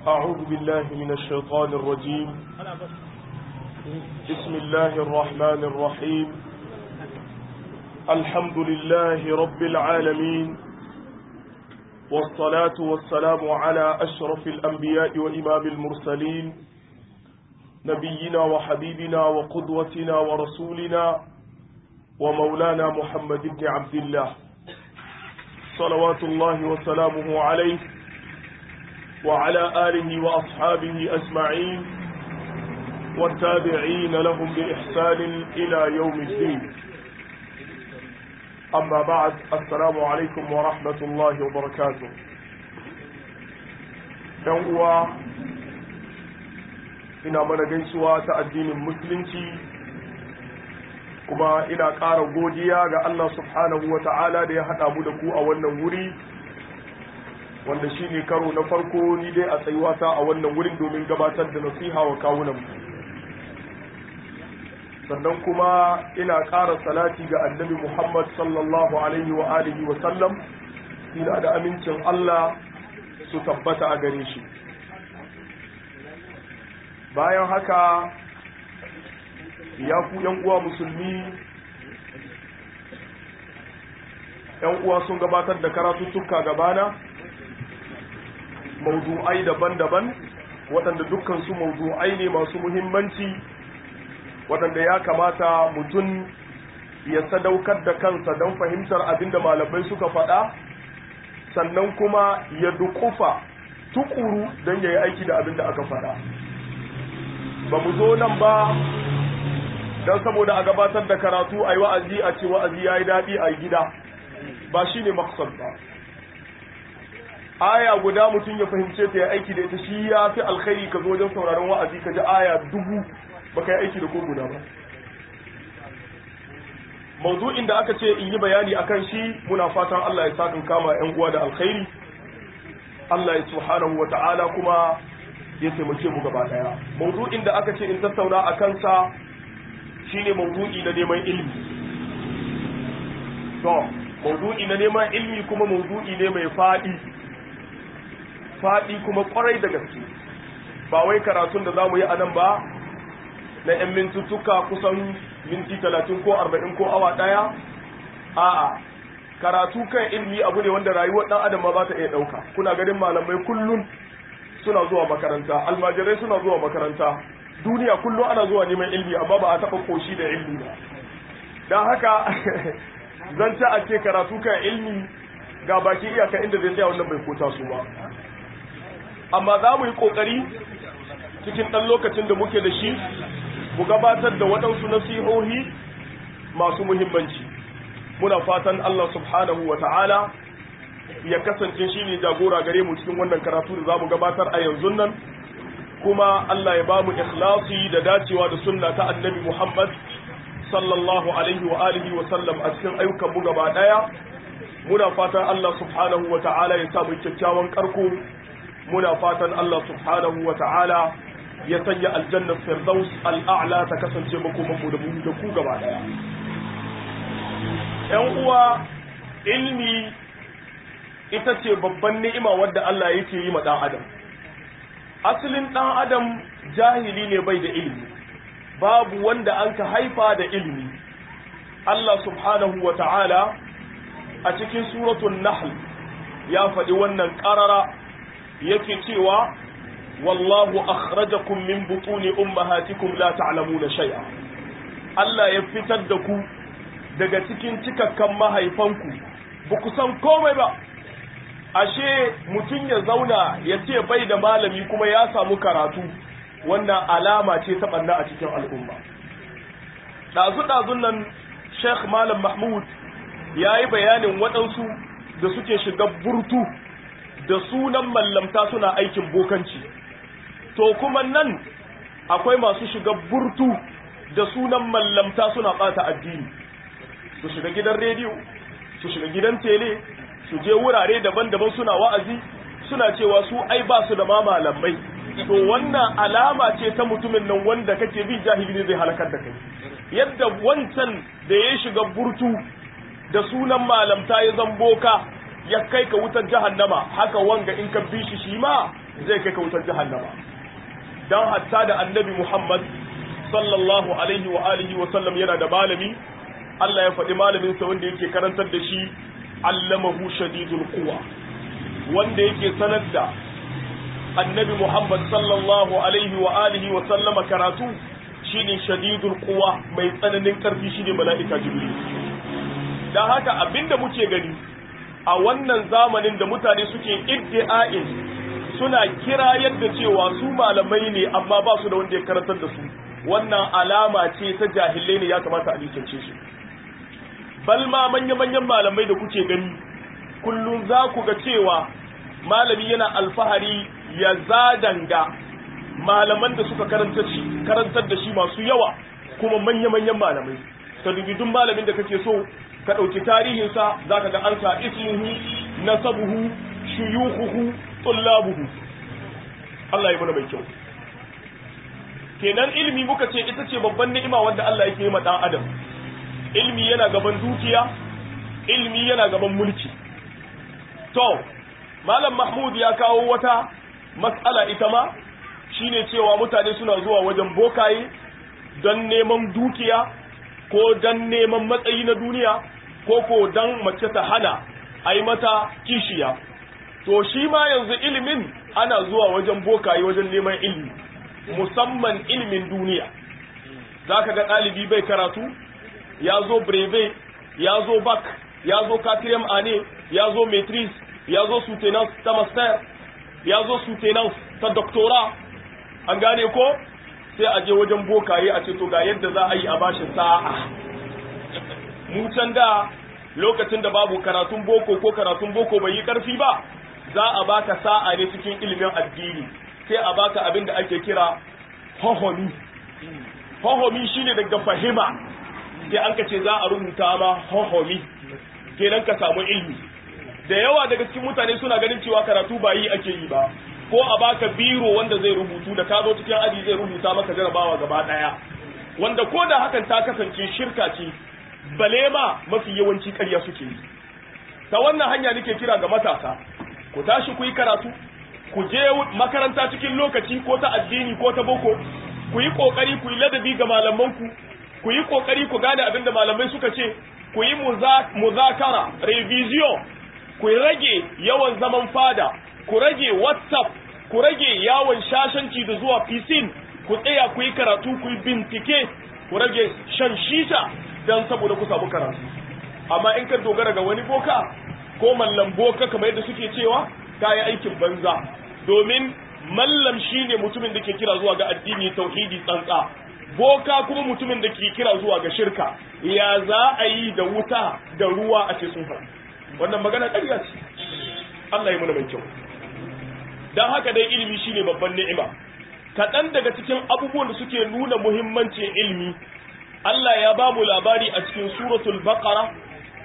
أعوذ بالله من الشيطان الرجيم بسم الله الرحمن الرحيم الحمد لله رب العالمين والصلاة والسلام على أشرف الأنبياء وإمام المرسلين نبينا وحبيبنا وقدوتنا ورسولنا ومولانا محمد بن عبد الله صلوات الله وسلامه عليه وعلى آله وأصحابه أجمعين والتابعين لهم بإحسان إلى يوم الدين أما بعد السلام عليكم ورحمة الله وبركاته يوم ina mana gaisuwa ta addinin musulunci kuma ina ƙara godiya ga Allah subhanahu wa ta'ala da ya haɗa mu da ku a wannan wuri wanda shi ne karo na farko ni dai a tsayuwata a wannan wurin domin gabatar da nasiha wa kawunan sannan kuma ina ƙara salati ga annabi Muhammad sallallahu alaihi wa alihi wa sallam ina da amincin Allah su tabbata a gare shi bayan haka ya ku yan uwa musulmi yan uwa sun gabatar da karatuttuka gabana mawdu'ai daban-daban waɗanda dukkan su mawdu'ai ne masu muhimmanci waɗanda ya kamata mutum ya sadaukar da kansa don fahimtar abinda malamai suka faɗa sannan kuma ya dukufa tukuru don ya yi aiki da abinda aka faɗa ba mu zo nan ba don saboda a gabatar da karatu a yi wa'azi a ce wa'azi ya yi daɗi a gida ba shi ne maksar ba aya guda mutum ya fahimce ta ya aiki da ita shi ya fi alkhairi ka zo wajen sauraron wa'azi ka ji aya dubu ba ka yi aiki da ko guda ba mawdu'in da aka ce in yi bayani akan shi muna fatan Allah ya sakin kama 'yan uwa da alkhairi Allah ya subhanahu wa ta'ala kuma ya taimake mu gaba daya mawdu'in da aka ce in tattauna a kansa shine mawdu'i na neman ilimi to mawdu'i na neman ilimi kuma mawdu'i ne mai fadi fadi kuma kwarai da gaske ba wai karatun da zamu yi anan ba na yan mintuttuka kusan minti talatin ko arba'in ko awa daya a'a karatu kan ilimi abu ne wanda rayuwar dan adam ma ba ta iya dauka kuna ganin malamai kullun suna zuwa makaranta almajirai suna zuwa makaranta duniya kullum ana zuwa neman ilmi amma ba a taɓa koshi da ilmi ba don haka zan ta ake karatu kan ilmi ga baki iyaka inda zai tsaya wannan bai kota su ba amma za mu yi ƙoƙari cikin ɗan lokacin da muke da shi mu gabatar da waɗansu nasihohi masu muhimmanci muna fatan Allah subhanahu wa ta'ala ya kasance shi ne jagora gare mu cikin wannan karatu da za mu gabatar a yanzu nan kuma Allah ya ba mu ikhlasi da dacewa da sunna ta annabi Muhammad sallallahu alaihi wa alihi wa sallam a cikin ayyukan mu gaba daya muna fatan Allah subhanahu wa ta'ala ya sa mu kyakkyawan karko muna fatan Allah subhanahu wa ta'ala ya sanya aljanna firdaus al'a'la ta kasance makoman mu da mu da ku gaba daya yan uwa ilmi ita ce babban ni'ima wadda Allah yake yi ma ɗan adam asalin ɗan adam jahili ne bai da ilimi babu wanda an ka haifa da ilimi Allah subhanahu wa ta'ala a cikin suratun nahl ya faɗi wannan ƙarara yake cewa wallahu akhrajakum min butuni ummahatikum la ta'lamuna shay'a Allah ya fitar da ku daga cikin cikakkan mahaifanku ba ku san komai ba ashe mutum ya zauna ya ce bai da malami kuma ya samu karatu wannan alama ce ta ɓanna a cikin al'umma ɗazu-ɗazun nan sheikh malam mahmud ya yi bayanin waɗansu da suke shiga burtu da sunan mallamta suna aikin bokanci to kuma nan akwai masu shiga burtu da sunan mallamta suna ɓata addini su shiga gidan rediyo su shiga gidan tele su je wurare daban-daban suna wa'azi suna cewa su ai ba su da ma malamai to wannan alama ce ta mutumin nan wanda kake bi jahili ne zai halakar da kai yadda wancan da ya shiga burtu da sunan malamta ya zamboka ya kai ka wutar jahannama haka wanga in ka bi shi shi ma zai kai ka wutar jahannama dan hatta da annabi Muhammad sallallahu alaihi wa alihi wa sallam yana da malami Allah ya faɗi malamin sa wanda yake karantar da shi allamahu shadidul quwa wanda yake sanar da annabi Muhammad sallallahu alaihi wa alihi wa sallama karatu shine shadidul quwa mai tsananin karfi shine mala'ika jibril dan haka abinda muke gani a wannan zamanin da mutane suke iddi'a'in suna kira yadda cewa su malamai ne amma ba su da wanda ya karantar da su wannan alama ce ta jahilai ne ya kamata a nisance su bal ma manya-manyan malamai da kuke gani kullum za ku ga cewa malami yana alfahari ya zadanga malaman da suka karantar da shi masu yawa kuma manya-manyan malamai ta duk malamin da kake so ka ɗauki tarihinsa za ka ga an sa ismuhu nasabuhu shuyuhuhu tullabuhu Allah ya mana mai kyau kenan ilimi muka ce ita ce babban ni'ima wanda Allah yake yi ma dan adam ilimi yana gaban dukiya ilimi yana gaban mulki to malam mahmud ya kawo wata mas'ala ita ma shine cewa mutane suna zuwa wajen bokaye don neman dukiya ko don neman matsayi na duniya ko ko don mace ta hana a yi mata kishiya to shi ma yanzu ilimin ana zuwa wajen bokaye wajen neman ilimi musamman ilimin duniya za ka ga ɗalibi bai karatu ya zo breve ya zo bak ya zo katirem ane ya zo maitris ya zo soutenance ta master ya zo soutenance ta doctora an gane ko sai a je wajen bokaye a ce to ga yadda za a yi a bashi sa'a mu can da lokacin da babu karatun boko ko karatun boko bai yi karfi ba za a baka sa'a ne cikin ilimin addini sai a baka abin da ake kira hohomi hohomi shine daga fahima sai an ka ce za a rubuta ma hohomi kenan ka samu ilmi da yawa daga cikin mutane suna ganin cewa karatu ba yi ake yi ba ko a baka biro wanda zai rubutu da ka zo cikin aji zai rubuta maka jarabawa gaba daya wanda ko da hakan ta kasance shirka ce bale ma mafi yawanci ƙarya suke yi ta wannan hanya nake kira ga matasa ku tashi ku yi karatu ku je makaranta cikin lokaci ko ta addini ko ta boko ku yi kokari ku yi ladabi ga malamanku ku yi kokari ku gane abin da malamai suka ce ku yi muzakara revision ku rage yawan zaman fada ku rage whatsapp ku rage yawon shashanci da zuwa fisin ku tsaya ku yi karatu ku yi bincike ku rage shan shisha don saboda ku samu karatu amma in ka dogara ga wani boka ko mallam boka kamar yadda suke cewa ka yi aikin banza domin mallam shine mutumin da ke kira zuwa ga addini tauhidi tsantsa boka kuma mutumin da ke kira zuwa ga shirka ya za a yi da wuta da ruwa a ce sun faɗi wannan magana ƙarya ce Allah ya muna mai kyau don haka dai ilimi shine babban ni'ima kaɗan daga cikin abubuwan da suke nuna muhimmancin ilimi Allah ya ba mu labari a cikin suratul baqara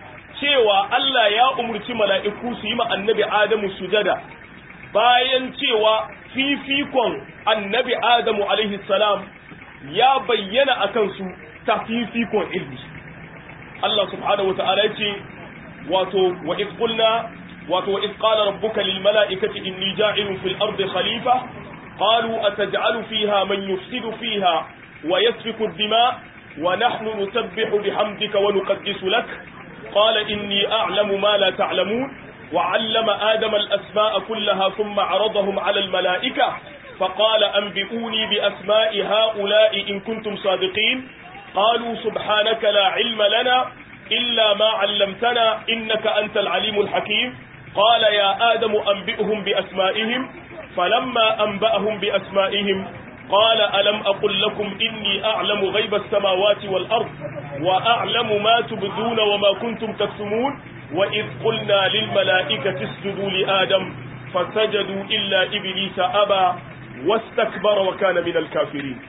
cewa Allah ya umurci mala'iku su yi ma annabi Adamu sujada bayan cewa fifikon annabi Adamu alaihi salam ya bayyana a kansu ta fifikon ilmi Allah subhanahu wata'ala ya ce wato wa qulna wato wa qala rabbuka lil mala'ikati inni ja'ilun fil ardi khalifa qalu ataj'alu fiha man yufsidu fiha wa yasfiku ad-dima wa nahnu nusabbihu bihamdika wa nuqaddisu lak qala inni a'lamu ma la ta'lamun وعلم آدم الأسماء كلها ثم عرضهم على الملائكة فقال أنبئوني بأسماء هؤلاء إن كنتم صادقين قالوا سبحانك لا علم لنا إلا ما علمتنا إنك أنت العليم الحكيم قال يا آدم أنبئهم بأسمائهم فلما أنبأهم بأسمائهم قال ألم أقل لكم إني أعلم غيب السماوات والأرض وأعلم ما تبدون وما كنتم تكتمون وإذ قلنا للملائكة اسجدوا لآدم فسجدوا إلا إبليس أبى واستكبر وكان من الكافرين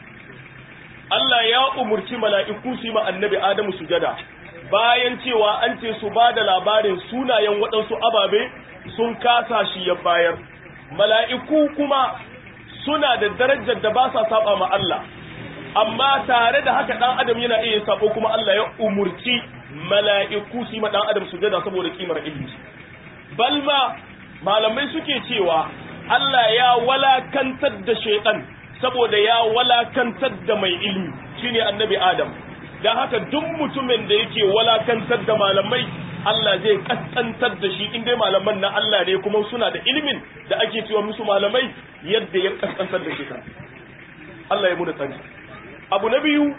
Allah ya umurci mala'iku su ma annabi Adamu sujada bayan cewa an ce su ba da labarin sunayen waɗansu ababe sun kasa shi ya bayar mala'iku kuma suna da darajar da ba sa saba ma Allah amma tare da haka ɗan adam yana iya sabo kuma Allah ya umurci mala'iku su yi ma ɗan adam sujada saboda kimar ilimi balma malamai suke cewa Allah ya walakantar da shaitan saboda ya walakantar da mai ilimi shine annabi Adam dan haka duk mutumin da yake walakantar da malamai Allah zai kaskantar da shi in dai malaman na Allah ne kuma suna da ilimin da ake cewa musu malamai yadda ya kaskantar da shi Allah ya muna tsari abu na biyu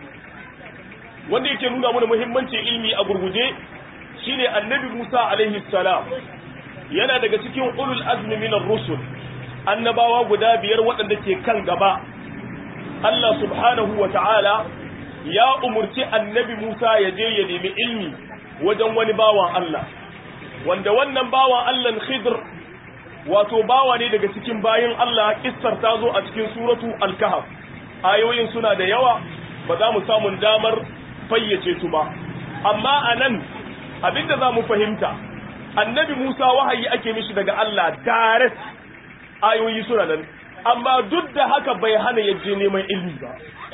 wanda yake nuna mana muhimmancin ilimi a gurguje shine annabi Musa alaihi salam yana daga cikin ulul azmi minar rusul annabawa guda biyar waɗanda ke kan gaba Allah subhanahu wa ta'ala ya umurci annabi Musa ya je ya nemi ilmi wajen wani bawan Allah wanda wannan bawan Allah Khidr wato bawa ne daga cikin bayin Allah kissar ta zo a cikin suratu al-kahf ayoyin suna da yawa ba za mu samu damar fayyace su ba amma anan abinda za mu fahimta annabi Musa wahayi ake mishi daga Allah direct ayoyi suna nan amma duk da haka bai hana ya je neman ilmi ba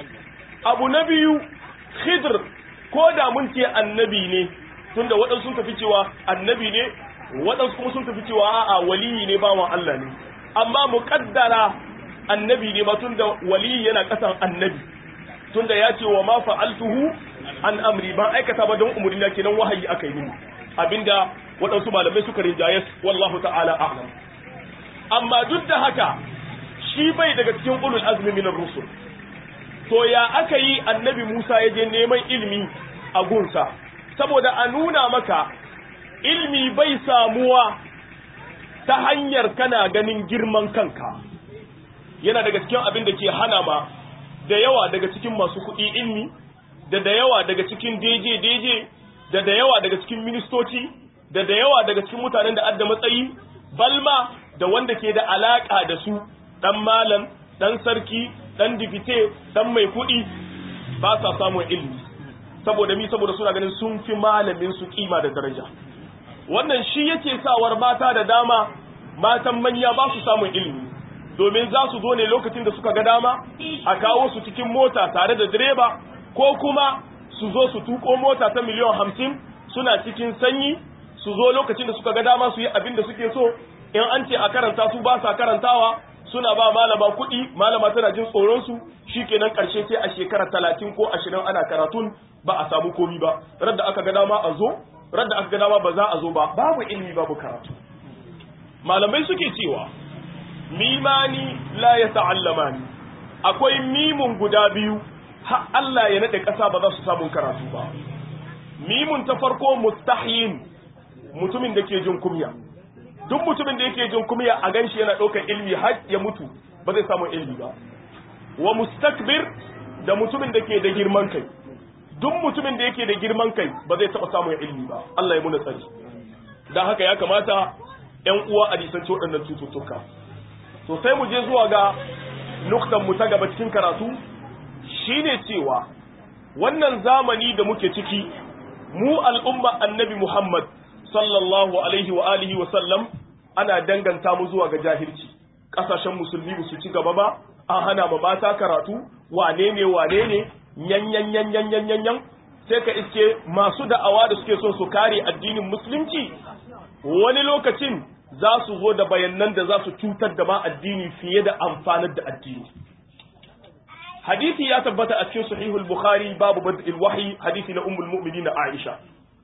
abu na biyu khidr ko da mun ce annabi ne tunda waɗansu sun tafi cewa annabi ne waɗansu kuma sun tafi cewa a'a waliyi ne bawan Allah ne amma muqaddara annabi ne ba tunda waliyi yana kasan annabi tunda ya ce wa ma fa'altuhu an amri ban aikata ba don umurni na kenan wahayi aka yi mini abinda waɗansu malamai suka rinjaye wallahu ta'ala a'lam amma duk da haka shi bai daga cikin ulul azmi min rusul to ya aka yi annabi Musa ya je neman ilimi a gunsa saboda a nuna maka ilmi bai samuwa ta hanyar kana ganin girman kanka yana daga cikin abin da ke hana ma da yawa daga cikin masu kuɗi ilmi da da yawa daga cikin deje deje da da yawa daga cikin ministoci da da yawa daga cikin mutanen da adda matsayi balma da wanda ke da alaka da su dan malam dan sarki dan dibite dan mai kuɗi ba sa samun ilmi saboda mi saboda suna ganin sun fi malamin su kima da daraja wannan shi yake sawar mata da dama matan manya ba su samun ilmi domin za su zo ne lokacin da suka ga dama a kawo su cikin mota tare da direba ko kuma su zo su tuko mota ta miliyan hamsin suna cikin sanyi su zo lokacin da suka ga dama su yi abin da suke so in an ce a karanta su ba sa karantawa suna ba malama kuɗi malama tana jin tsoron su shikenan karshe sai a shekara talatin ko ashirin ana karatun ba a samu komi ba radda aka ga dama a zo radda aka ga dama ba za a zo ba babu ilimi babu karatu malamai suke cewa mimani la ya ta'allamani akwai mimun guda biyu har Allah ya nade ƙasa ba za su samu karatu ba mimun ta farko mustahin mutumin da ke jin kumya duk mutumin da yake jin kumya a ganshi yana ɗaukar ilmi har ya mutu ba zai samu ilmi ba wa mustakbir da mutumin da ke da girman kai duk mutumin da yake da girman kai ba zai taɓa samun ilmi ba Allah ya muna tsari don haka ya kamata ‘yan uwa a nisanci waɗannan cututtuka to sai mu je zuwa ga nuktan mu ta gaba cikin karatu shine cewa wannan zamani da muke ciki mu al'umma annabi Muhammad sallallahu alaihi wa alihi wa sallam ana danganta mu zuwa ga jahilci kasashen musulmi ba su ci gaba ba an hana ma mata karatu wane ne wane ne yan yan yan yan yan yan yan sai ka iske masu da'awa da suke son su kare addinin musulunci wani lokacin za su zo da bayanan da za su cutar da ma addini fiye da amfanar da addini hadisi ya tabbata a cikin sahihul bukhari babu bad'il wahyi hadisi na ummul mu'minin aisha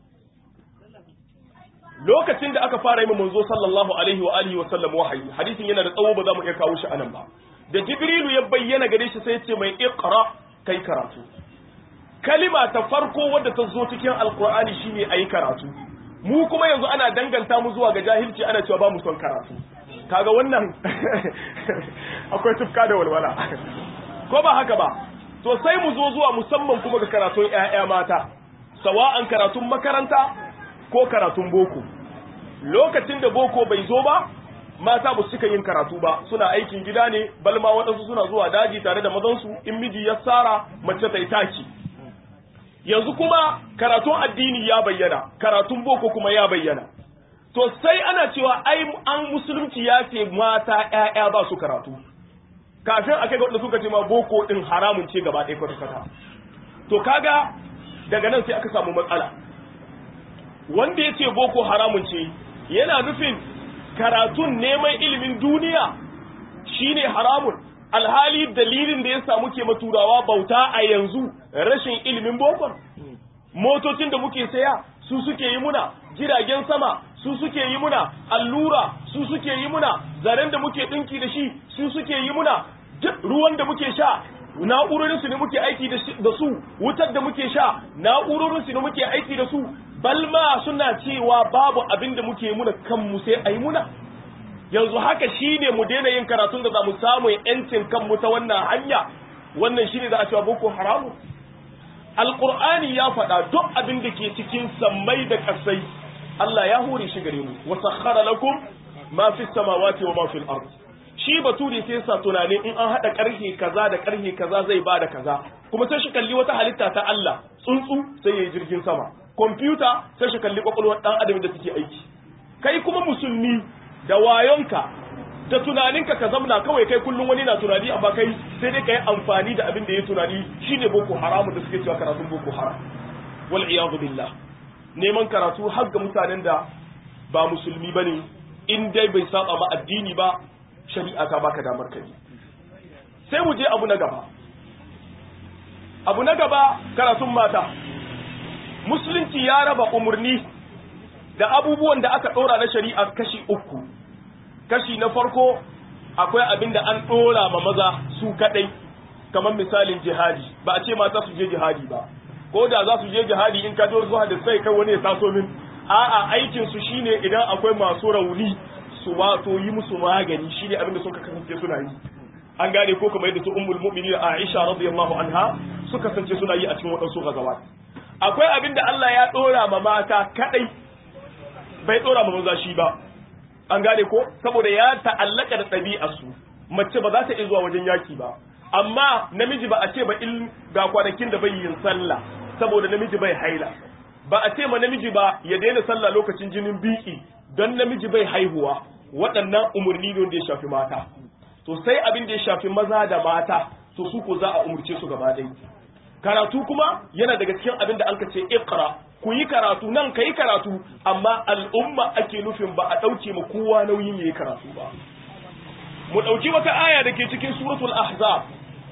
lokacin da aka fara yi manzo sallallahu alaihi wa alihi wa sallam wahayi hadisin yana da tsawo ba za mu iya kawo shi anan ba da jibrilu ya bayyana gare shi sai ya ce mai iqra kai karatu kalima ta farko wadda ta zo cikin alqur'ani shine ayi karatu mu kuma yanzu ana danganta mu zuwa ga jahilci ana cewa ba mu son karatu kaga wannan akwai tufka da walwala ko ba haka ba to sai mu zo zuwa musamman kuma ga karatun ƴaƴa mata sawa'an karatun makaranta ko karatun boko lokacin da boko bai zo ba mata ba su cika yin karatu ba suna aikin gida ne balma waɗansu suna zuwa daji tare da mazansu in miji ya tsara mace ta yi taki yanzu kuma karatun addini ya bayyana karatun boko kuma ya bayyana to sai ana cewa ai an musulunci ya ce mata ƴaƴa ba su karatu kafin a kai ga wanda suka ce ma boko din haramun ce gaba ɗaya kwata-kwata to kaga daga nan sai aka samu matsala wanda ya ce boko haramun ce yana nufin karatun neman ilimin duniya shine haramun alhali dalilin da ya samu ke maturawa bauta a yanzu rashin ilimin bokon motocin da muke saya su suke yi muna jiragen sama su suke yi muna allura su suke yi muna zaren da muke dinki da shi su suke yi muna ruwan da muke sha na'urorin su ne muke aiki da su wutar da muke sha na'urorin su ne muke aiki da su balma suna cewa babu abin da muke muna kanmu sai ayi muna yanzu haka shine mu daina yin karatun da za mu samu yancin kanmu ta wannan hanya wannan shine da a cewa boko haramu alqur'ani ya faɗa duk abin da ke cikin sammai da ƙasai Allah ya hore shi gare mu wa sakhara lakum ma fi samawati wa ma fil ard shi bature sai sa tunanin in an hada karhe kaza da karhe kaza zai bada kaza kuma sai shi kalli wata halitta ta Allah tsuntsu sai yayi jirgin sama kwamfuta sai shi kalli kwakwalwar dan adam da take aiki kai kuma musulmi da wayonka da tunaninka ka zamna kawai kai kullum wani na tunani amma kai sai dai ka yi amfani da abin da ya tunani shine boko haramu da suke cewa karatun boko haram wal iyadu billah neman karatu har ga mutanen da ba musulmi bane in dai bai saba ma addini ba shari'a ta baka damar kai sai mu je abu na gaba abu na gaba karatun mata musulunci ya raba umurni da abubuwan da aka ɗora na shari'a kashi uku kashi na farko akwai abin da an ɗora ma maza su kaɗai kamar misalin jihadi ba a ce mata su je jihadi ba ko da za su je jihadi in ka zuwa da sai kai wani ya taso min a'a aikin su shine idan akwai masu rauni su wato yi musu magani shine abin da suka kasance suna yi an gane ko kamar yadda su ummul mu'minin Aisha radiyallahu anha suka kasance suna yi a cikin waɗansu gazawat akwai abin da Allah ya ɗora ma mata kaɗai bai ɗora ma maza shi ba an gane ko saboda ya ta'allaka da ɗabi'arsu mace ba za ta iya zuwa wajen yaki ba amma namiji ba a ce ba in ga kwanakin da bai yin sallah saboda namiji bai haila ba a ce ma namiji ba ya daina sallah lokacin jinin biki don namiji bai haihuwa waɗannan umarni ne da ya shafi mata to sai abin da ya shafi maza da mata to su ko za a umurce su gaba ɗaya karatu kuma yana daga cikin abin da an ka ce iqra ku yi karatu nan ka yi karatu amma al'umma ake nufin ba a ɗauke ma kowa nauyin ya yi karatu ba mu ɗauki wata aya da ke cikin suratul ahzab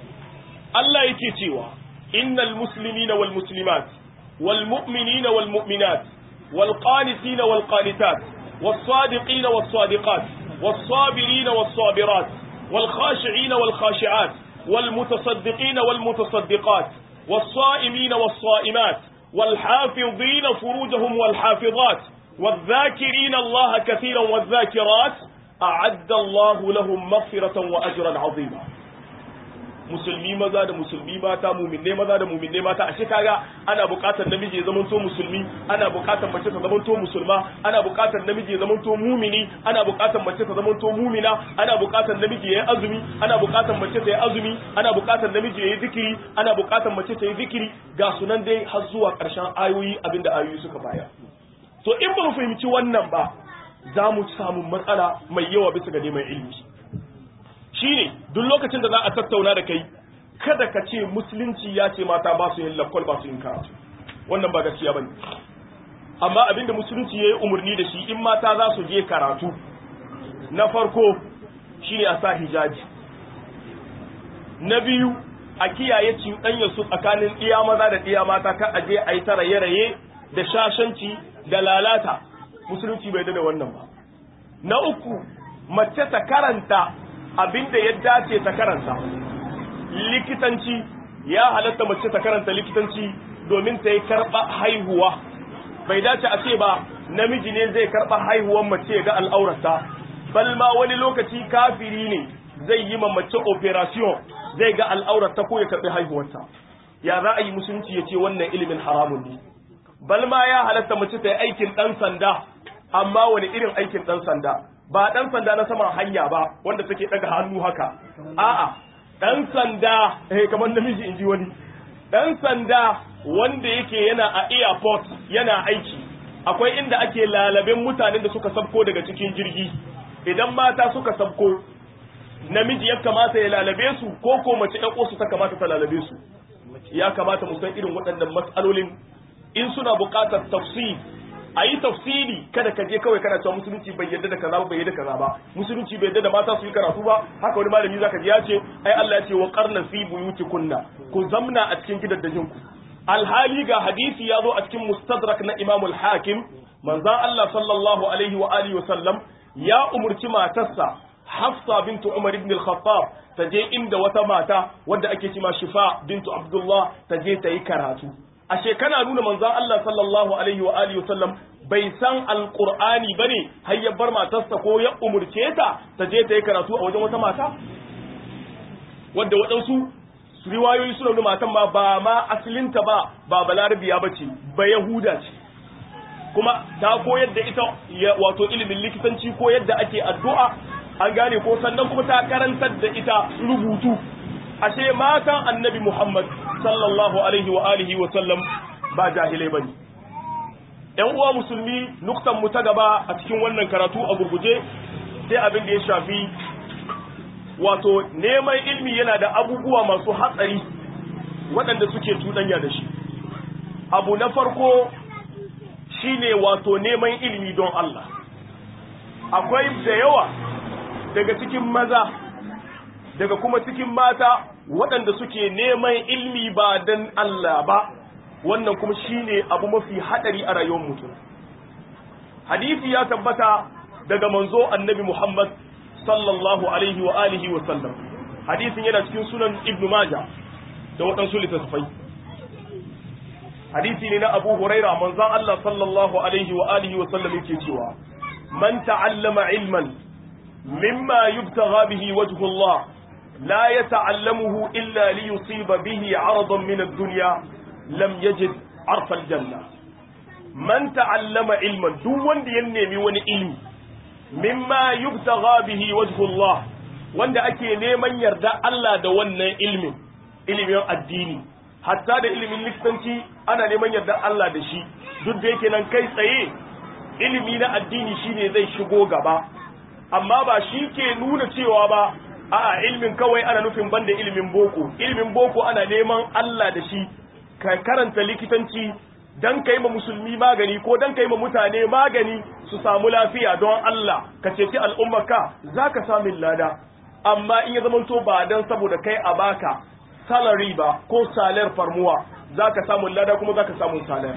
Allah yake cewa innal muslimina wal muslimat wal mu'minina wal mu'minat wal qanitina wal qanitat was sadiqina was sadiqat was sabirina was sabirat wal khashi'ina wal khashi'at wal mutasaddiqina wal mutasaddiqat was sa'imina was sa'imat والحافظين فروجهم والحافظات والذاكرين الله كثيرا والذاكرات أعد الله لهم مغفرة وأجرا عظيما musulmi maza da musulmi mata muminne maza da muminne mata ashe kaga ana buƙatar namiji ya zamanto musulmi ana buƙatar mace ta zamanto musulma ana buƙatar namiji ya zamanto mumini ana buƙatar mace ta zamanto mumina ana buƙatar namiji ya yi azumi ana buƙatar mace ta yi azumi ana buƙatar namiji ya yi zikiri ana buƙatar mace ta yi zikiri ga sunan dai har zuwa ƙarshen ayoyi abinda ayoyi suka baya to in ba mu fahimci wannan ba za mu samu matsala mai yawa bisa ga neman ilimi shine duk lokacin da za a tattauna da kai kada ka ce musulunci ya ce mata ba su yin lakwal ba su yin karatu wannan ba gaskiya bane amma abinda musulunci ya yi umarni da shi in mata za su je karatu na farko shine a sa hijabi na biyu a kiyaye cuɗanya su tsakanin ɗiya maza da ɗiya mata kan aje a yi ta raye-raye da shashanci da lalata musulunci bai da wannan ba na uku mace ta karanta abinda ya dace ta karanta likitanci ya halatta mace ta karanta likitanci domin ta yi karɓa haihuwa bai dace a ce ba namiji ne zai karɓa haihuwan mace ga al'aurarsa balma wani lokaci kafiri ne zai yi ma mace operation zai ga al'aurarta ko ya karɓi haihuwarta ya za a yi musulunci ya ce wannan ilimin haramun ne balma ya halatta mace ta yi aikin ɗan sanda amma wani irin aikin ɗan sanda ba ɗan sanda na saman hanya ba wanda take ɗaga hannu haka a'a ɗan sanda eh kamar namiji in ji wani ɗan sanda wanda yake yana a airport yana aiki akwai inda ake lalaben mutanen da suka sabko daga cikin jirgi idan mata suka sabko namiji ya kamata ya lalabe su ko ko mace ƴan su ta kamata ta lalabe su ya kamata mu san irin waɗannan matsalolin in suna buƙatar tafsir a yi tafsiri kada ka je kawai kana cewa musulunci bai yarda da kaza ba bai yarda kaza ba musulunci bai yarda da mata su yi karatu ba haka wani malami zaka ji ya ce ai Allah ya ce wa qarna fi buyutikunna ku zamna a cikin gidaddajin ku alhali ga hadisi ya zo a cikin mustadrak na Imam al-Hakim manzon Allah sallallahu alaihi wa alihi wa sallam ya umurci matarsa Hafsa bintu Umar ibn al-Khattab ta je inda wata mata wadda ake cima Shifa bintu Abdullah ta je ta yi karatu ashe kana nuna manzon Allah sallallahu alaihi wa alihi wasallam bai san alqur'ani bane har ya bar matarsa ko ya umurce ta ta je ta yi karatu a wajen wata mata wadda waɗansu riwayoyi suna nuna matan ma ba ma asalinta ba ba balarabiya bace ba yahuda ce kuma ta koyar da ita wato ilimin likitanci ko yadda ake addu'a an gane ko sannan kuma ta karantar da ita rubutu ashe matan annabi Muhammad sallallahu alaihi wa alihi wa sallam ba jahilai bane ɗan uwa musulmi nuktan mu ta gaba a cikin wannan karatu a gurguje sai abin da ya shafi wato neman ilmi yana da abubuwa masu hatsari waɗanda suke cuɗanya da shi abu na farko shine wato neman ilmi don Allah akwai da yawa daga cikin maza daga kuma cikin mata waɗanda suke neman ilmi ba don Allah ba wannan kuma shine abu mafi haɗari a rayuwar mutum hadisi ya tabbata daga manzo annabi Muhammad sallallahu alaihi wa alihi wa sallam hadisin yana cikin sunan ibnu maja da waɗansu littattafai hadisi ne na abu huraira manzon Allah sallallahu alaihi wa alihi wa sallam yake cewa man ta'allama ilman mimma yubtagha bihi wajhu Allah لا يتعلمه إلا ليصيب به عرضا من الدنيا لم يجد عرف الجنة من تعلم علما دون ينمي وني علم مما يبتغى به وجه الله wanda ake neman yarda Allah da wannan ilimin ilimin addini hatta da ilimin likitanci ana neman yarda Allah da shi duk da yake nan kai tsaye ilimi na addini shine zai shigo gaba amma ba shi ke nuna cewa ba a'a ilimin kawai ana nufin banda ilimin boko ilimin boko ana neman Allah da shi ka karanta likitanci dan kai ma musulmi magani ko dan kai ma mutane magani su samu lafiya don Allah ka ceci al'ummarka zaka samu lada amma in ya zamanto ba dan saboda kai a baka salary ba ko salar farmuwa zaka samu lada kuma zaka samu salar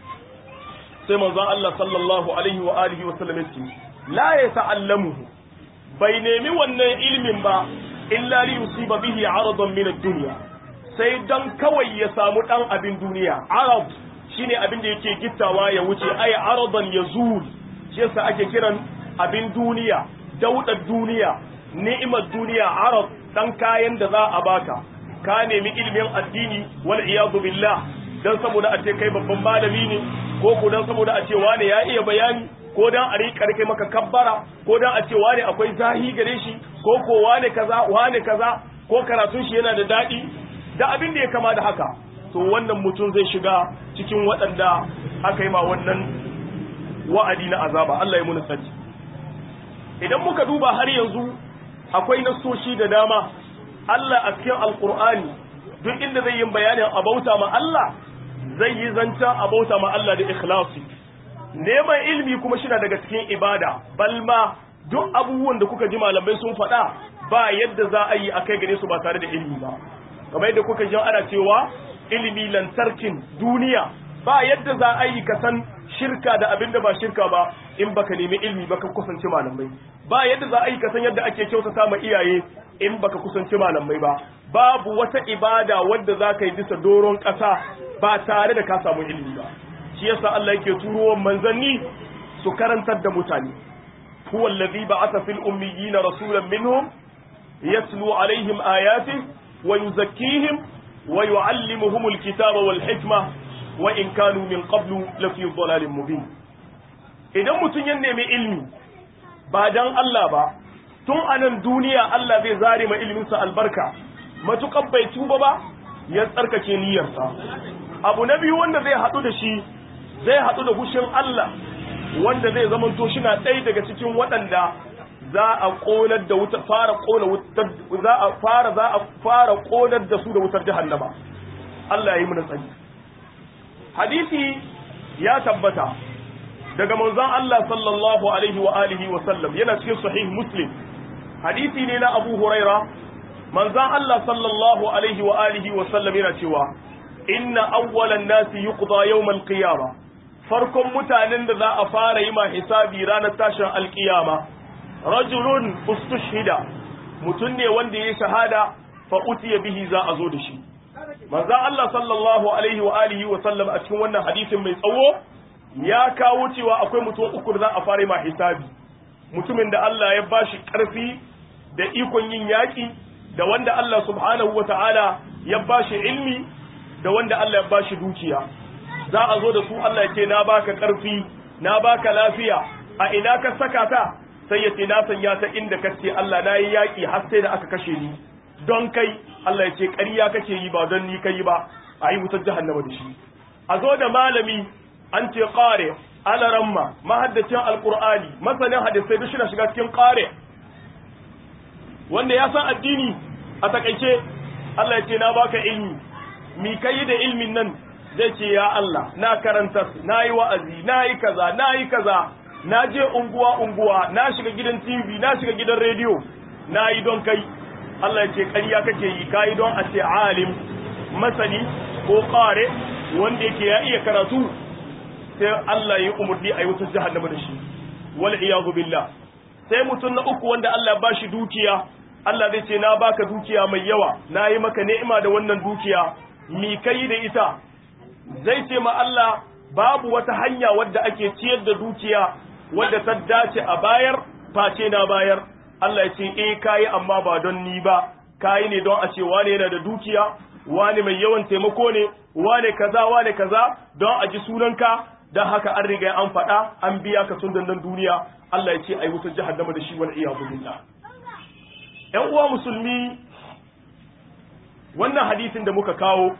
sai manzon Allah sallallahu alaihi wa alihi wa sallam yace la yata'allamuhu bai nemi wannan ilimin ba illa li yusiba bihi aradan min ad-dunya sai dan kawai ya samu dan abin duniya arab shine abin da yake gittawa ya wuce ay aradan yazul shi yasa ake kiran abin duniya daudar duniya ni'imar duniya arab dan kayan da za a baka ka nemi ilimin addini wal iyadu billah dan saboda a ce kai babban malami ne ko ko dan saboda a ce wane ya iya bayani ko dan a rika rike maka kabbara ko dan a ce wane akwai zahi gare shi ko ko wane kaza wane kaza ko karatun shi yana da dadi da abin da ya kama da haka to wannan mutum zai shiga cikin waɗanda aka yi ma wannan wa'adi na azaba Allah ya muna sani idan muka duba har yanzu akwai nasoshi da dama Allah a cikin alkur'ani duk inda zai yi bayanin abauta ma Allah zai yi zanta abauta ma Allah da ikhlasi neman ilimi kuma shi daga cikin ibada balma duk abubuwan da kuka ji malamai sun faɗa ba yadda za a yi a kai gare su ba tare da ilimi ba kamar yadda kuka ji ana cewa ilimi lantarkin duniya ba yadda za a yi ka san shirka da abin da ba shirka ba in baka nemi ilimi ba ka kusanci malamai ba yadda za a yi ka san yadda ake kyautata ma iyaye in baka kusanci malamai ba babu wata ibada wadda za ka yi bisa doron ƙasa ba tare da ka samu ilimi ba shi yasa Allah yake turo manzanni su karantar da mutane huwa allazi ba'atha fil ummiyina rasulan minhum yatlu alaihim ayatihi wa yuzakkihim wa yuallimuhum alkitaba wal hikma wa in kanu min qablu lafi dhalalin mubin idan mutun ya nemi ilmi ba dan Allah ba tun anan duniya Allah zai zare ma ilminsa albarka matukan bai tuba ba ya tsarkake niyyarsa abu na biyu wanda zai haɗu da shi zai haɗu da hushin Allah wanda zai zamanto shi na ɗaya daga cikin waɗanda za a ƙonar da wutar fara ƙona wutar za a fara za a fara ƙonar da su da wutar jahannama Allah ya yi mana tsari hadisi ya tabbata daga manzon Allah sallallahu alaihi wa alihi wa sallam yana cikin sahih muslim hadisi ne na Abu Huraira manzon Allah sallallahu alaihi wa alihi wa sallam yana cewa inna awwalan nasi yuqda yawm al-qiyamah farkon mutanen da za a fara yi ma hisabi ranar tashin alkiyama rajulun ustushhida mutum ne wanda ya shahada fa utiya bihi za a zo da shi manzon Allah sallallahu alaihi wa alihi wa sallam a cikin wannan hadisin mai tsawo ya kawo cewa akwai mutum uku da za a fara yi ma hisabi mutumin da Allah ya bashi karfi da ikon yin yaki da wanda Allah subhanahu wa ta'ala ya bashi ilmi da wanda Allah ya bashi dukiya za a zo da su Allah ya ce na baka karfi na baka lafiya a ina ka saka ta sai ya ce na sanya ta inda ka ce Allah na yi yaƙi har sai da aka kashe ni don kai Allah ya ce ƙarya kake yi ba don ni kai ba a yi wutar jahannama da shi a zo da malami an ce ƙare alaramma mahaddacin alƙur'ani masanin hadisai duk shina shiga cikin ƙare wanda ya san addini a takaice Allah ya ce na baka ilmi mi kai da ilmin nan zai ce ya Allah na karanta na yi wa'azi na yi kaza na yi kaza na je unguwa unguwa na shiga gidan TV na shiga gidan rediyo na yi don kai Allah ya ce ƙarya kake yi ka yi don a ce alim masani ko ƙare wanda yake ya iya karatu sai Allah ya yi umarni a yi wata jahannama da shi wal iyadu billah sai mutum na uku wanda Allah ya bashi dukiya Allah zai ce na baka dukiya mai yawa na yi maka ni'ima da wannan dukiya mi kai da ita zai ce ma Allah babu wata hanya wadda ake ciyar da dukiya wadda ta dace a bayar face na bayar Allah ya ce eh kayi amma ba don ni ba kayi ne don a ce wane yana da dukiya wane mai yawan taimako ne wane kaza wane kaza don a ji sunanka don haka an riga an faɗa an biya ka tun dandan duniya Allah ya ce ai wutar jahannama da shi wal iyadu billah ƴan uwa musulmi wannan hadisin da muka kawo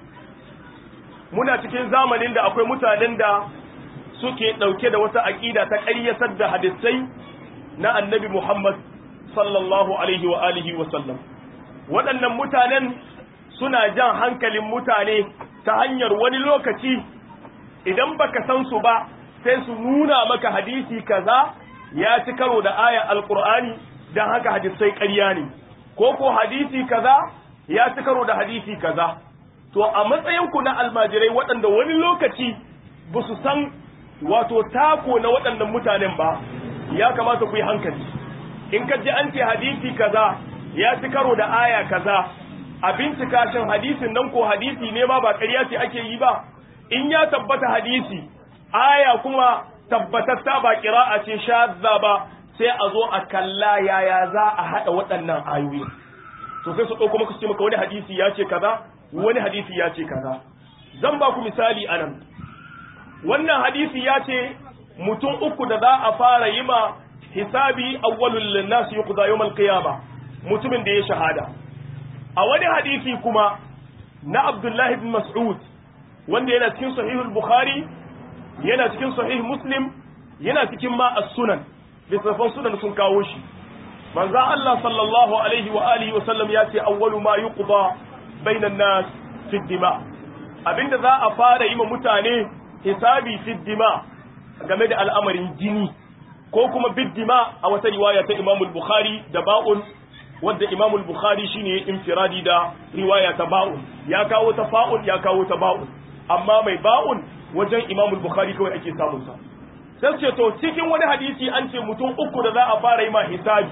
muna cikin zamanin da akwai mutanen da suke ɗauke da wata aƙida ta ƙaryatar da hadisai na annabi Muhammad sallallahu alaihi wa alihi wa sallam waɗannan mutanen suna jan hankalin mutane ta hanyar wani lokaci idan baka san su ba sai su nuna maka hadisi kaza ya ci karo da ayar alkur'ani don haka hadisai ƙarya ne ko ko hadisi kaza ya ci karo da hadisi kaza to a matsayinku na almajirai waɗanda wani lokaci ba su san wato tako na waɗannan mutanen ba ya kamata ku yi hankali in ka ji an ce hadisi kaza ya ci karo da aya kaza a bincika shin hadisin nan ko hadisi ne ma ba ƙarya ce ake yi ba in ya tabbata hadisi aya kuma tabbatatta ba ƙira'a ce shazza ba sai a zo a kalla yaya za a haɗa waɗannan ayoyi to sai su ɗauko maka su ce maka wani hadisi ya ce kaza wani hadisi ya ce kaza zan ba ku misali anan wannan hadisi ya ce mutum uku da za a fara yi ma hisabi awwalul linnas yuqda yawm al-qiyamah mutumin da ya shahada a wani hadisi kuma na Abdullah ibn Mas'ud wanda yana cikin sahih al-Bukhari yana cikin sahih Muslim yana cikin ma as-sunan littafan sunan sun kawo shi manzo Allah sallallahu alaihi wa alihi wa sallam ya ce awwalu ma yuqda bainan nas fi dima abinda za a fara yi ma mutane hisabi fi dima game da al'amarin jini ko kuma biddima a wata riwaya ta Imam al-Bukhari da ba'un wanda Imam al-Bukhari shine infiradi da riwaya ta ba'un ya kawo ta fa'un ya kawo ta ba'un amma mai ba'un wajen Imam al-Bukhari kawai ake samun sa sai ce to cikin wani hadisi an ce mutum uku da za a fara yi ma hisabi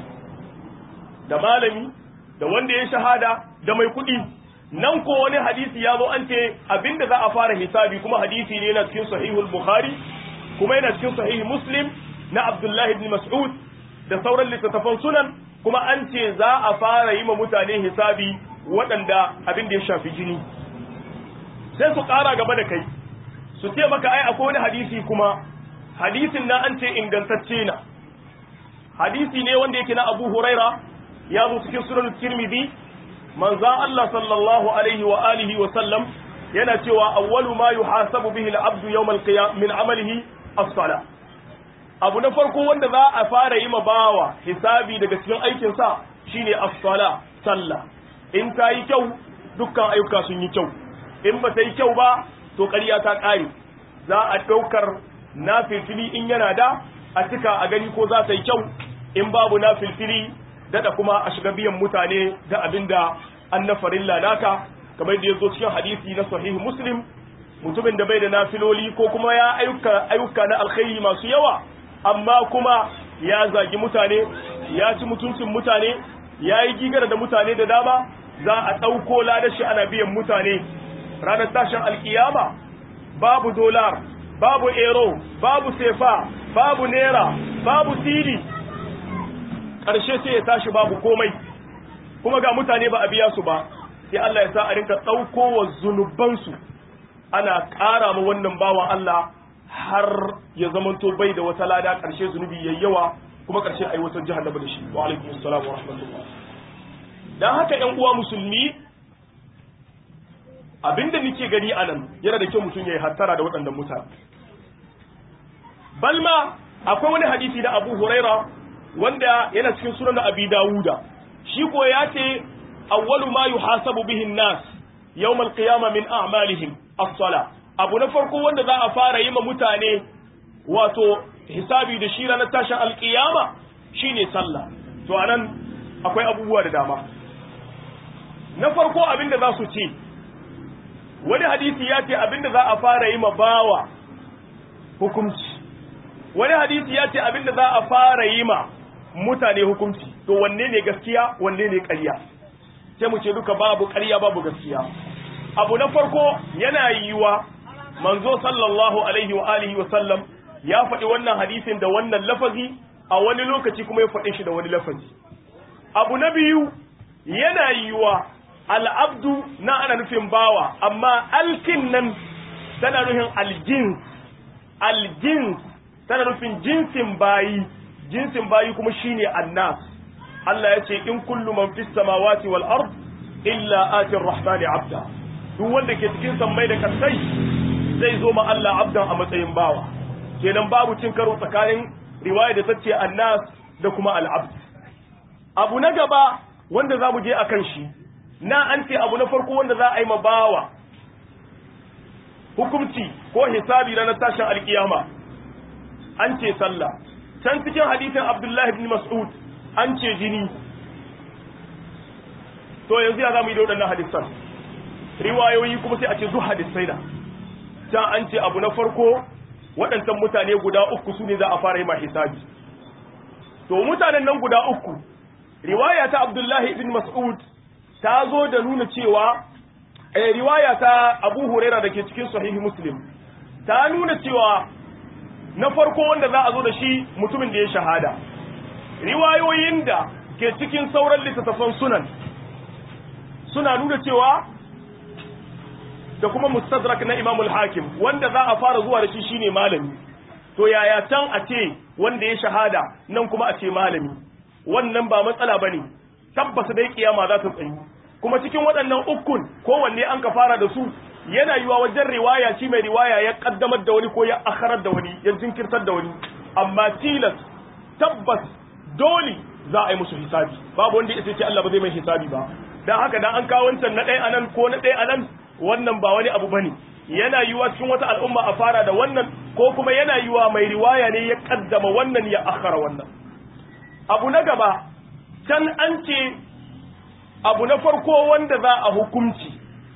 da malami da wanda ya shahada da mai kuɗi nan ko wani hadisi ya zo an ce abinda za a fara hisabi kuma hadisi ne yana cikin sahihul bukhari kuma yana cikin sahih muslim na abdullahi ibn mas'ud da sauran littattafan sunan kuma an ce za a fara yi ma mutane hisabi waɗanda abin da ya shafi jini sai su ƙara gaba da kai su ce maka ai akwai wani hadisi kuma hadisin na an ce ingantacce na hadisi ne wanda yake na abu huraira ya zo cikin sunan tirmidhi manzan Allah sallallahu alaihi wa alihi wa sallam yana cewa awwalu ma yuhasabu bihi al-abdu yawm al-qiyam min amalihi as-salah abu na farko wanda za a fara yi ma bawa hisabi daga cikin aikin sa shine as-sala sallah in ta yi kyau dukkan ayyuka sun yi kyau in ba ta yi kyau ba to ƙarya ta ƙare za a ɗaukar na filfili in yana da a cika a gani ko za ta yi kyau in babu na filfili dada kuma a shiga biyan mutane da abinda an na farilla naka kamar da ya zo cikin hadisi na sahih muslim mutumin da bai da nafiloli ko kuma ya ayyuka ayyuka na alkhairi masu yawa amma kuma ya zagi mutane ya ci mutuncin mutane ya yi gigara da mutane da dama za a ɗauko ladashi ana biyan mutane ranar tashin alkiyama babu dolar babu ero babu sefa babu naira babu siri ƙarshe sai ya tashi babu komai kuma ga mutane ba a biya su ba sai Allah ya sa a rinka ɗauko wa zunubansu ana ƙara ma wannan bawan Allah har ya zamanto bai da wata lada ƙarshe zunubi yayi yawa kuma ƙarshe ayi wata jahannama da shi wa alaikum assalam wa rahmatullah dan haka ƴan uwa musulmi abinda nake gani anan yana da kyau mutum yayi hattara da waɗannan mutane balma akwai wani hadisi da Abu Huraira wanda yana cikin sunan Abi Dawuda shi ko ya ce awwalu ma yuhasabu bihi an-nas yawm al-qiyamah min a'malihim as-sala abu na farko wanda za a fara yi ma mutane wato hisabi da shi ranar tashin alkiyama shine sallah to anan akwai abubuwa da dama na farko abinda za su ce wani hadisi ya ce abinda za a fara yi ma bawa hukunci wani hadisi ya ce abinda za a fara yi ma mutane hukunci to wanne ne gaskiya wanne ne ƙarya sai mu ce duka babu ƙarya babu gaskiya abu na farko yana yiwa manzo sallallahu alaihi wa alihi wa sallam ya faɗi wannan hadisin da wannan lafazi a wani lokaci kuma ya faɗi shi da wani lafazi abu na biyu yana yiwa al'abdu na ana nufin bawa amma alkin nan tana nufin aljins aljins tana nufin jinsin bayi jinsin bayi kuma shine annas Allah ya ce in kullu man fis samawati wal ard illa atir rahmani abda duk wanda ke cikin sammai da kasai zai zo ma Allah abdan a matsayin bawa kenan babu cin karo tsakanin riwaya da tace annas da kuma al-abd abu na gaba wanda zamu je akan shi na an ce abu na farko wanda za a yi ma bawa hukunci ko hisabi ranar tashin alkiyama an ce sallah can cikin hadisin abdullahi ibn mas'ud an ce jini to yanzu ya zamu yi da waɗannan hadisan riwayoyi kuma sai a ce duk hadisai da can an ce abu na farko waɗancan mutane guda uku su ne za a fara yi ma hisabi to mutanen nan guda uku riwaya ta abdullahi ibn mas'ud ta zo da nuna cewa eh, riwaya ta abu huraira da ke cikin sahihi muslim ta nuna cewa na farko wanda za a zo da shi mutumin da ya shahada riwayoyin da ke cikin sauran littattafan sunan suna nuna cewa da kuma mustadrak na imamul hakim wanda za a fara zuwa da shi shine malami to yaya can a ce wanda ya shahada nan kuma a ce malami wannan ba matsala bane tabbas dai kiyama za ta tsayi kuma cikin waɗannan ukun kowanne an ka fara da su yana yiwa wajen riwaya shi mai riwaya ya kaddamar da wani ko ya akharar da wani ya jinkirtar da wani amma tilas tabbas dole za a yi musu hisabi babu wanda ya ce Allah ba zai mai hisabi ba dan haka dan an kawo wancan na ɗaya anan ko na ɗaya anan wannan ba wani abu bane yana yiwa cikin wata al'umma a fara da wannan ko kuma yana yiwa mai riwaya ne ya kaddama wannan ya akhara wannan abu na gaba can an ce abu na farko wanda za a hukunci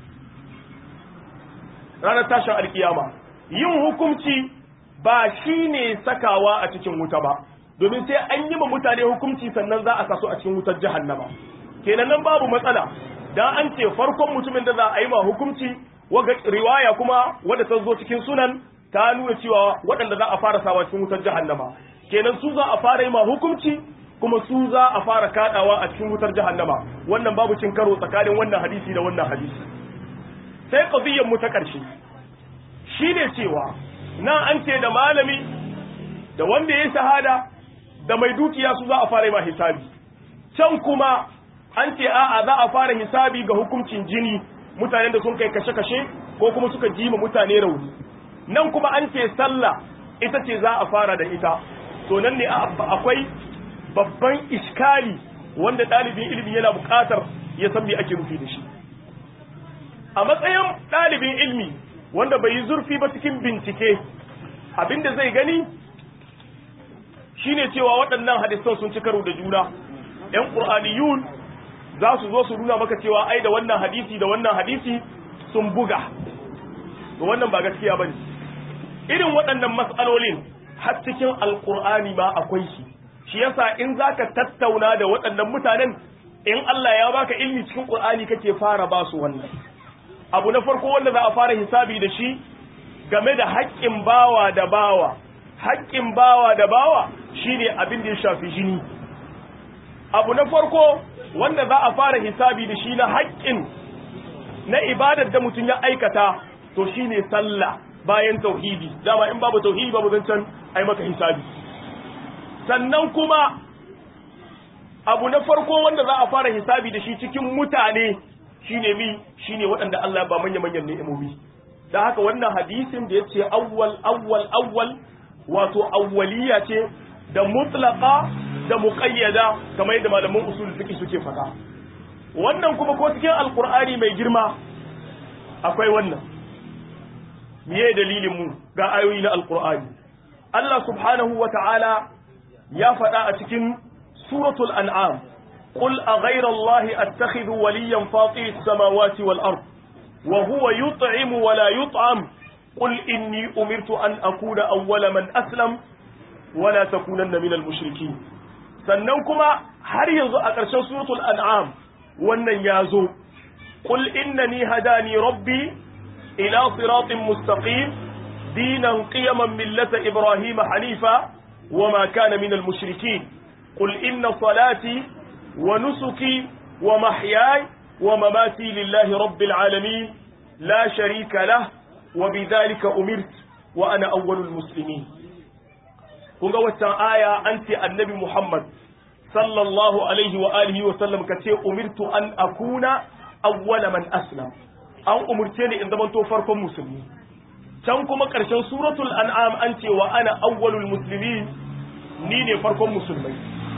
ranar tashin alkiyama yin hukunci ba shi ne sakawa a cikin wuta ba domin sai an yi ma mutane hukunci sannan za a kaso a cikin wutar jahannama kenan nan babu matsala dan an ce farkon mutumin da za a yi ma hukunci waga riwaya kuma wadda ta zo cikin sunan ta nuna cewa waɗanda za a fara sawa cikin wutar jahannama kenan su za a fara yi ma hukunci kuma su za a fara kadawa a cikin wutar jahannama wannan babu cin karo tsakanin wannan hadisi da wannan hadisi sai qadiyyar mu ta ƙarshe shine cewa na an ce da malami da wanda ya shahada da mai dukiya su za a fara yi ma hisabi can kuma an ce a'a za a fara hisabi ga hukuncin jini mutanen da sun kai kashe-kashe ko kuma suka ji ma mutane rauni nan kuma an ce sallah ita ce za a fara da ita to nan ne akwai babban iskali wanda ɗalibin ilimi yana buƙatar ya san me ake rufi da shi a matsayin ɗalibin ilimi wanda bai yi zurfi ba cikin bincike abinda zai gani shine cewa waɗannan hadisan sun ci karo da juna ƴan qur'aniyun za su zo su nuna maka cewa ai da wannan hadisi da wannan hadisi sun buga to wannan ba gaskiya bane irin waɗannan mas'alolin har cikin alqur'ani ma akwai shi shi yasa in zaka tattauna da waɗannan mutanen in Allah ya baka ilmi cikin qur'ani kake fara ba su wannan abu na farko wanda za a fara hisabi da shi game da haƙƙin bawa da bawa haƙƙin bawa da bawa shine abin da ya shafi jini abu na farko wanda za a fara hisabi da shi na haƙƙin na ibadar da mutum ya aikata to shine sallah bayan tauhidi dama in babu tauhidi babu zancen ai maka hisabi sannan kuma abu na farko wanda za a fara hisabi da shi cikin mutane shine mi shine waɗanda Allah ba manya manyan ni'imomi da haka wannan hadisin da yace awwal awwal awwal wato awwaliya ce da mutlaqa da muqayyada kamar yadda malaman usul fiqh suke faɗa wannan kuma ko cikin alqur'ani mai girma akwai wannan miye dalilin mu ga ayoyi na alqur'ani Allah subhanahu wata'ala ya faɗa a cikin suratul an'am قل أغير الله أتخذ وليا فاطر السماوات والأرض وهو يطعم ولا يطعم قل إني أمرت أن أكون أول من أسلم ولا تكونن من المشركين سننكما هل ينزو أكرشان سورة الأنعام وأن يازو قل إنني هداني ربي إلى صراط مستقيم دينا قيما ملة إبراهيم حنيفا وما كان من المشركين قل إن صلاتي ونسكي ومحياي ومماتي لله رب العالمين لا شريك له وبذلك أمرت وأنا أول المسلمين kun ga waccan aya an ce annabi Muhammad sallallahu alaihi wa alihi wa sallam ka ce umirtu an akuna awwala man aslam an umurce ni in zamanto farkon musulmi can kuma ƙarshen suratul an'am an ce wa ana awwalul muslimin ni ne farkon musulmai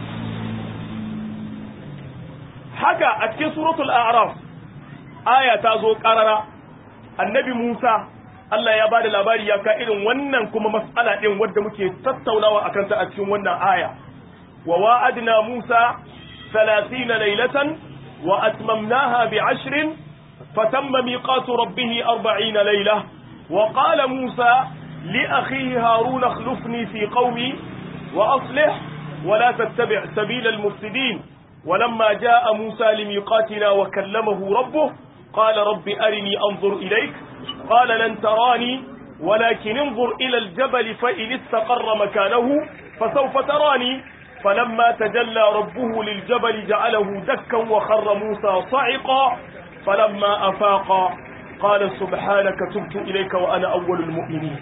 haka a cikin suratul a'raf aya ta zo karara annabi Musa Allah ya bada labari ya ka irin wannan kuma mas'ala din wanda muke tattaunawa akan ta a cikin wannan aya wa wa'adna Musa 30 laylatan wa atmamnaha bi 'ashrin fatamma miqatu rabbih 40 layla wa qala Musa li akhihi Harun akhlifni fi qawmi wa aslih ولا تتبع سبيل المفسدين ولما جاء موسى لميقاتنا وكلمه ربه قال رب أرني أنظر إليك قال لن تراني ولكن انظر إلى الجبل فإن استقر مكانه فسوف تراني فلما تجلى ربه للجبل جعله دكا وخر موسى صعقا فلما أفاق قال سبحانك تبت إليك وأنا أول المؤمنين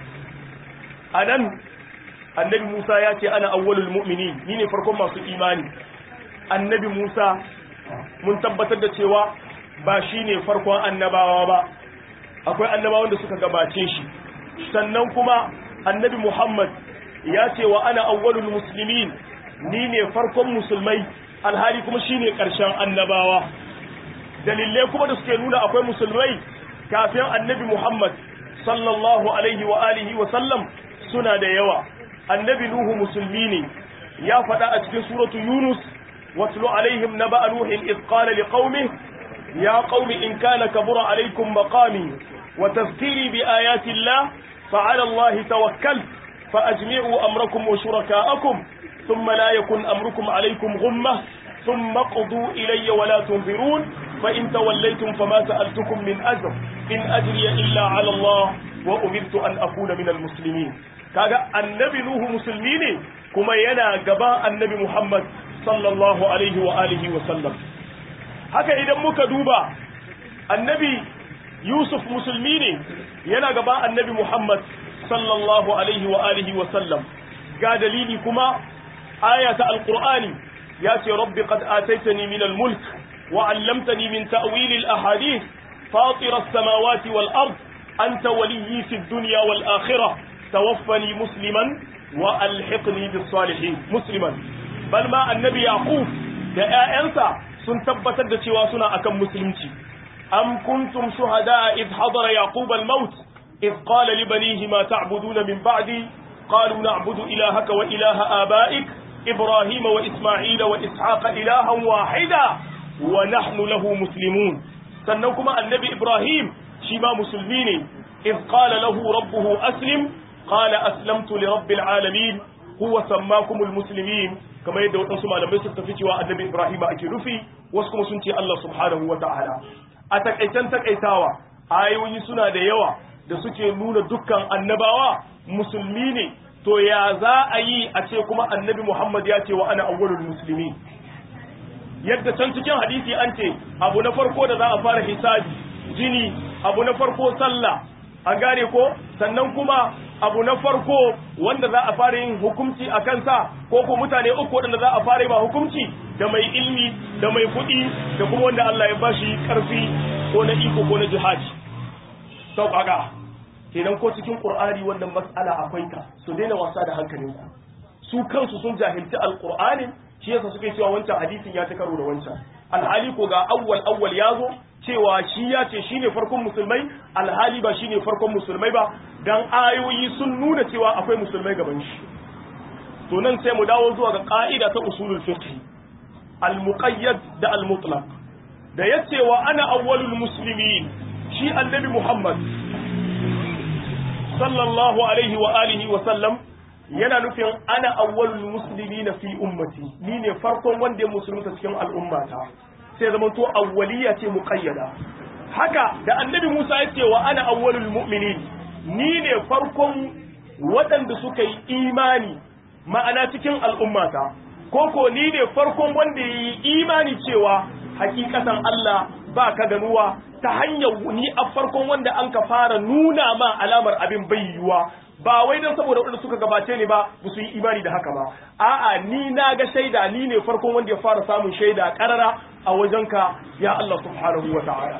أنا النبي موسى ياتي أنا أول المؤمنين مين فرقم ما إيماني annabi Musa mun tabbatar da cewa ba shi ne farkon annabawa ba akwai annabawan da suka gabace shi sannan kuma annabi Muhammad ya ce wa ana awwalul muslimin ni ne farkon musulmai alhali kuma shi ne ƙarshen annabawa dalilai kuma da suke nuna akwai musulmai kafin annabi Muhammad sallallahu alaihi wa alihi wa sallam suna da yawa annabi Nuhu musulmi ne ya faɗa a cikin suratu Yunus واتل عليهم نبأ نوح إذ قال لقومه يا قوم إن كان كبر عليكم مقامي وتذكيري بآيات الله فعلى الله توكلت فأجمعوا أمركم وشركاءكم ثم لا يكن أمركم عليكم غمة ثم قضوا إلي ولا تنظرون فإن توليتم فما سألتكم من أجر إن أجري إلا على الله وأمرت أن أكون من المسلمين kaga annabi nuhu musulmi ne kuma yana gaban annabi muhammad sallallahu alaihi wa alihi wa sallam haka idan muka duba annabi yusuf musulmi ne yana gaban annabi muhammad sallallahu alaihi wa alihi wa sallam ga dalili kuma aya ta alqur'ani ya ce rabbi qad ataitani min almulk wa 'allamtani min ta'wil alahadith fatir as-samawati wal ard anta waliyyi fid dunya wal akhirah tawaffani musliman wa alhiqni bis salihin musliman bal ma annabi yaqub da ƴaƴansa sun tabbatar da cewa suna akan musulunci am kuntum shuhada id hadara yaqub al maut إذ قال لبنيه ما تعبدون من بعدي قالوا نعبد إلهك وإله آبائك إبراهيم وإسماعيل وإسحاق إلها واحدا ونحن له مسلمون سنوكما النبي إبراهيم شما مسلمين إذ قال له ربه أسلم قال أسلمت لرب العالمين هو سماكم المسلمين كما يدعو أنسما لم يسر تفتوى النبي إبراهيم أكلفي واسكم سنتي الله سبحانه وتعالى أتكأيتان تكأيتاوا ayoyi suna da yawa da suke nuna dukkan annabawa musulmi ne to ya za a yi a ce kuma annabi Muhammad ya ce wa ana awwalul musulmi yadda can cikin hadisi an ce abu na farko da za a fara hisabi jini abu na farko sallah an gane ko sannan kuma abu na farko wanda za a fara yin hukunci a kansa ko ko mutane uku wanda za a fara yi ba hukunci da mai ilmi da mai kuɗi da kuma wanda Allah ya bashi karfi ko na iko ko na jihadi sau kaga kenan ko cikin qur'ani wannan mas'ala akwai ta su daina wasa da hankalinku su kansu sun jahilci alqur'anin shi yasa suke cewa wancan hadisin ya ta karo da wancan alhali ko ga awwal awwal yazo cewa shi ya ce shine farkon musulmai alhali ba shine farkon musulmai ba dan ayoyi sun nuna cewa akwai musulmai gaban shi to nan sai mu dawo zuwa ga ka'ida ta usulul fiqh al-muqayyad da al-mutlaq da yace wa ana awwalul muslimin shi annabi Muhammad sallallahu alaihi wa alihi wa sallam yana nufin ana awwalul muslimina fi ummati ni ne farkon wanda ya musulunta cikin al'ummata sai zama to awwaliya ce muqayyada haka da annabi Musa ya ce wa ana awwalul mu'minin ni ne farkon waɗanda suka yi imani ma'ana cikin al'ummata koko ni ne farkon wanda ya yi imani cewa hakikatan Allah ba ka ganuwa ta hanyar ni a farkon wanda an ka fara nuna ma alamar abin bayyuwa ba wai don saboda wanda suka gabace ne ba ba su yi imani da haka ba a'a ni na ga shaida ni ne farkon wanda ya fara samun shaida karara a wajenka ya Allah subhanahu wa ta'ala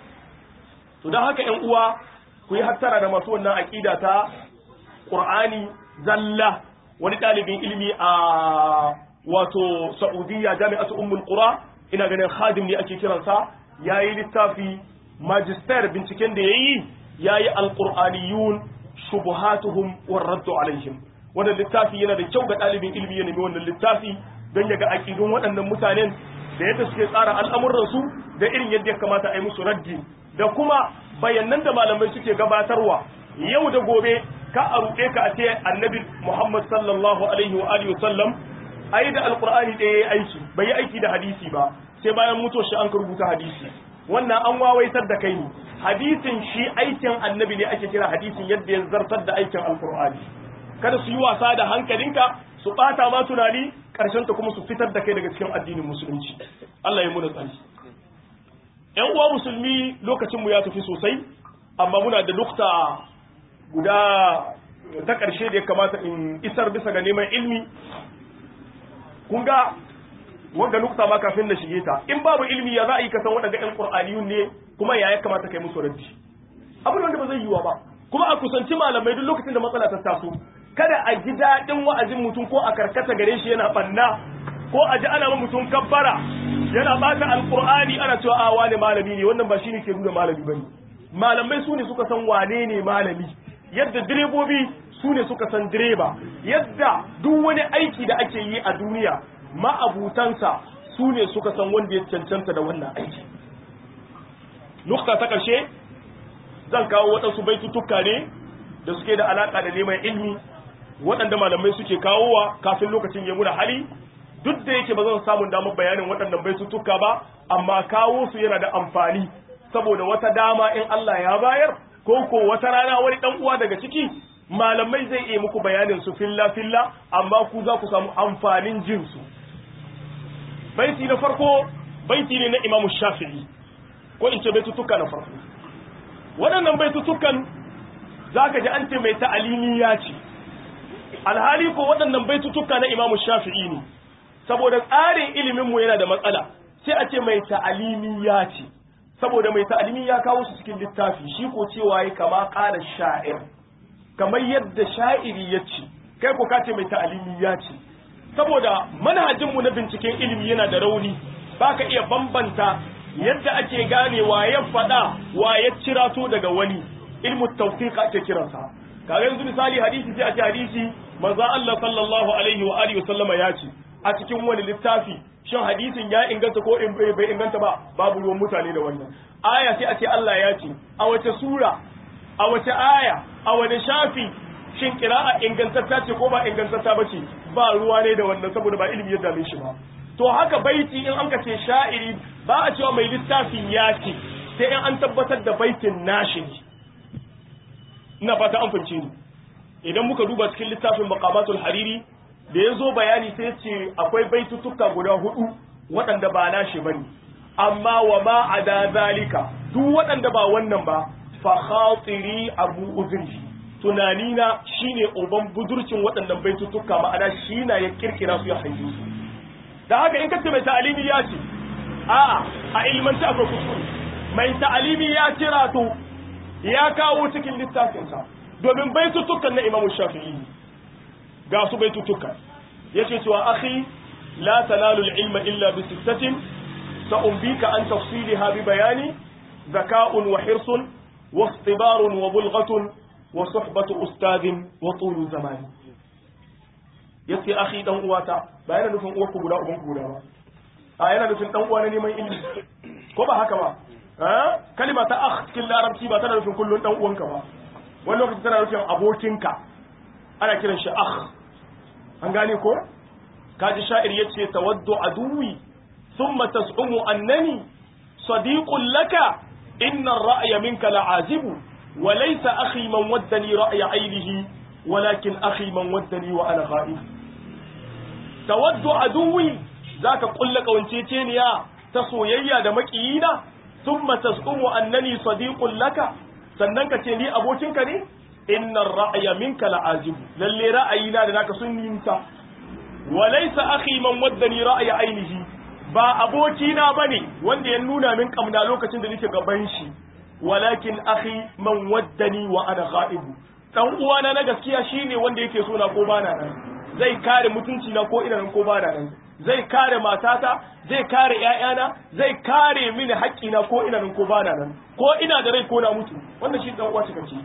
to don haka ƴan uwa ku yi hattara da masu wannan aqida ta Qur'ani zalla wani ɗalibin ilimi a wato Saudiya jami'atu Ummul Qura ina ganin khadim ne ake kiransa yayi littafi magister binciken da yayi yayi alqur'aniyun shubuhatuhum warraddu alaihim wannan littafi yana da kyau ga ɗalibin ilimi ya nemi wannan littafi don ya ga aƙidun waɗannan mutanen da yadda suke tsara al'amuransu da irin yadda ya kamata a yi musu raddi da kuma bayanan da malamai suke gabatarwa yau da gobe ka a ruɗe ka a ce annabi muhammad sallallahu alaihi wa alihi wasallam ai da alqur'ani ɗaya ya aiki bai yi aiki da hadisi ba sai bayan mutuwar shi an rubuta hadisi wannan an wawaitar da kai ne hadisin shi aikin annabi ne ake kira hadisin yadda ya zartar da aikin alkur'ani kada su yi wasa da hankalinka su bata ma tunani karshen ta kuma su fitar da kai daga cikin addinin musulunci Allah ya muna tsari yan uwa musulmi lokacin mu ya tafi sosai amma muna da nukta guda ta ƙarshe da ya kamata in isar bisa ga neman ilmi kun ga wanda nukta ma kafin na shige ta in babu ilmi ya za a yi kasan waɗanda ƴan ƙur'aniyun ne kuma ya ya kamata kai musu raddi abin wanda ba zai yiwa ba kuma a kusanci malamai duk lokacin da matsala ta taso kada a ji daɗin wa'azin mutum ko a karkata gare shi yana banna ko a ji ana mutum kabbara yana bata alƙur'ani ana cewa a wane malami ne wannan ba shine ke nuna malami bane malamai su ne suka san wane ne malami yadda direbobi su ne suka san direba yadda duk wani aiki da ake yi a duniya ma'abutansa su ne suka san wanda ya cancanta da wannan aiki nukta ta ƙarshe zan kawo waɗansu baitutuka ne da suke da alaƙa da neman ilmi waɗanda malamai suke kawowa kafin lokacin ya muna hali duk da yake ba zan samun damar bayanin waɗannan baitutuka ba amma kawo su yana da amfani saboda wata dama in Allah ya bayar ko ko wata rana wani ɗan uwa daga ciki malamai zai iya muku bayanin su filla filla amma ku za ku samu amfanin jin su baiti na farko baiti ne na Imam Shafi'i ko in ce baitutuka na farko waɗannan baitutukan zaka ji an ce mai ta'alimi ya ce alhali ko waɗannan baitutuka na Imam Shafi'i ne saboda tsarin ilimin mu yana da matsala sai a ce mai ta'alimi ya ce saboda mai ta'alimi ya kawo su cikin littafi shi ko cewa ya kama ƙara sha'ir kamar yadda sha'iri ya ce kai ko kace mai ta'alimi ya ce saboda manhajinmu na binciken ilimi yana da rauni baka iya bambanta yadda ake gane wa ya faɗa wa ya cirato daga wani ilmu tawfiq ake kiransa kaga yanzu misali hadisi sai a ce hadisi manzo Allah sallallahu alaihi wa alihi wasallama ya ce a cikin wani littafi shin hadisin ya inganta ko in bai inganta ba babu ruwan mutane da wannan aya sai a ce Allah ya ce a wace sura a wace aya a wani shafi shin kira'a ingantatta ce ko ba ingantatta ba ce ba ruwa ne da wannan saboda ba ilimi ya dame shi ba to haka baiti in an ka ce sha'iri ba a cewa mai littafin ya ce sai in an tabbatar da baitin nashi ne ina fata an fahimce ni idan muka duba cikin littafin maqamatul hariri da ya zo bayani sai ce akwai baitutuka guda hudu waɗanda ba nashi bane amma wa ma ada zalika duk waɗanda ba wannan ba fa khatiri abu uzri tunanina shine uban budurcin waɗannan baitutuka ma'ana shi na ya kirkira su ya haihu su da haka in kace mai ta'alimi ya ce a'a a ilmanta akwai kuskure mai ta'alimi ya kira to ya kawo cikin littafinsa domin baitutukan na imamu shafi'i ga su baitutukan yace cewa akhi la tanalu al-ilma illa bi sittatin sa'umbika an tafsilha bi bayani zaka'un wa hirsun wa ikhtibarun wa bulghatun wa suhbatu ustadin wa tulu zamani yace akhi dan uwata ba yana nufin uwarku guda ubanku guda ba a yana nufin dan uwa na neman ilimi ko ba haka ba kalima ta akh cikin larabci ba tana nufin kullun dan uwanka ba wani lokaci tana nufin abokinka ana kiran shi akh an gane ko kaji sha'ir yace tawaddu aduwi thumma tas'umu annani sadiqun laka inna ar-ra'ya minka la'azibu wa laysa akhi man waddani ra'ya aynihi walakin akhi man waddani wa ana ghaib tawaddu aduwi zaka kulla kawanceceniya ta soyayya da makiyina thumma tas'umu annani sadiqun laka sannan ka ce ni abokinka ne inna ra'ya minka la'azibu lalle ra'ayina da naka sun yinta wa laysa akhi man waddani ra'ya ainihi ba abokina bane wanda ya nuna min kamna lokacin da nake gaban shi walakin akhi man waddani wa ana ghaibu dan uwana na gaskiya shine wanda yake so na ko bana nan zai kare mutunci na ko ina nan ko bana nan zai kare matata zai kare ƴaƴana zai kare mini haƙƙina ko ina nan ko bana nan ko ina da rai ko na mutu wannan shi dan uwa cikakke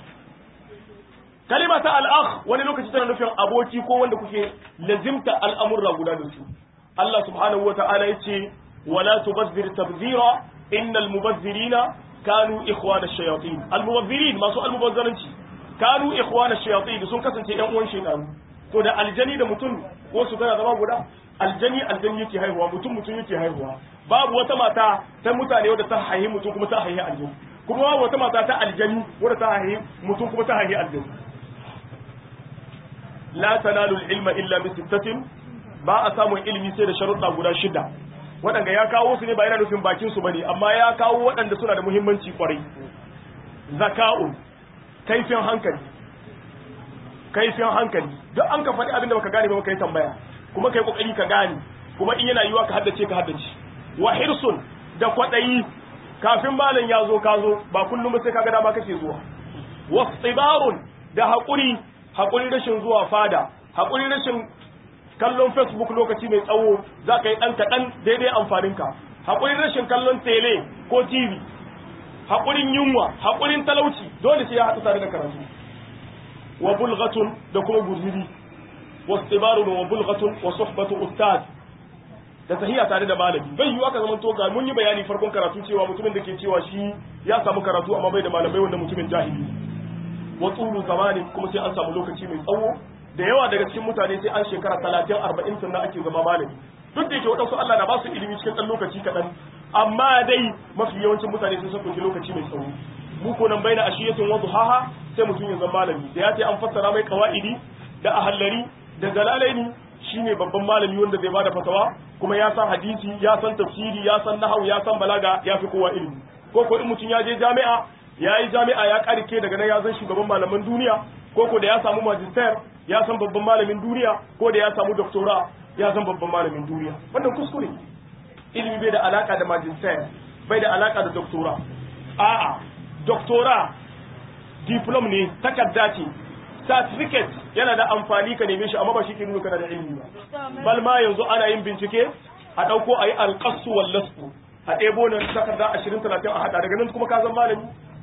kalima ta al'akh wani lokaci tana nufin aboki ko wanda kuke lazimta al'amurra guda da su Allah subhanahu wata'ala yace wala tubazzir tabzira innal mubazzirina kanu ikhwana ash-shayatin al-mubazzirin masu al-mubazzaranci kanu ikhwana ash-shayatin sun kasance ɗan uwan shaytan to da aljani da mutum ko su tana zama guda aljani aljani yake haihuwa mutum mutum yake haihuwa babu wata mata ta mutane wadda ta haihi mutum kuma ta haihi aljani kuma babu wata mata ta aljani wadda ta haihi mutum kuma ta haihi aljani la tanalu ilma illa bi sittatin ba a samun ilimi sai da sharuɗa guda shida waɗanda ya kawo su ne ba yana nufin bakin su bane amma ya kawo waɗanda suna da muhimmanci kwarai zaka'un kaifin hankali kaifin hankali duk an ka faɗi abin da baka gane ba kai tambaya kuma kai kokari ka gane kuma in yana yiwa ka haddace ka haddace wa hirsun da kwaɗayi kafin malam ya zo ka zo ba kullum sai kaga dama kake zuwa wastibarun da haƙuri haƙurin rashin zuwa fada haƙurin rashin kallon facebook lokaci mai tsawo za ka yi ɗan kaɗan daidai amfaninka haƙurin rashin kallon tele ko tv haƙurin yunwa haƙurin talauci dole sai ya haɗu tare da karatu wa bulghatun da kuma guziri wa istibarun wa bulghatun wa suhbatu ustad da tahiya tare da malami bai yiwu aka zama toga mun yi bayani farkon karatu cewa mutumin da ke cewa shi ya samu karatu amma bai da malamai wanda mutumin jahili wa tsulu zamani kuma sai an samu lokaci mai tsawo da yawa daga cikin mutane sai an shekara talatin arba'in sannan ake zama malami duk da yake waɗansu Allah na ba su ilimi cikin ɗan lokaci kaɗan amma dai mafi yawancin mutane sun ɗauki lokaci mai tsawo mu ko nan bai na ashiyatin wa duhaha sai mutum ya zama malami da ya ce an fassara mai kawa'idi da ahallari da dalalaini shine babban malami wanda zai bada fatawa kuma ya san hadisi ya san tafsiri ya san nahwu ya san balaga ya fi kowa ilimi ko ko in mutum ya je jami'a ya yi jami'a ya karike daga nan ya zan shugaban malaman duniya ko ko da ya samu magister ya san babban malamin duniya ko da ya samu doctora ya san babban malamin duniya wannan kuskure ilimi bai da alaka da magister bai da alaka da doctora a'a doctora diplom ne takarda ce certificate yana da amfani ka neme shi amma ba shi ke nuna kana da ilimi ba bal ma yanzu ana yin bincike a dauko ayi alqasu wal lasfu a ɗebo nan takarda 20 30 a hada daga nan kuma ka zama malami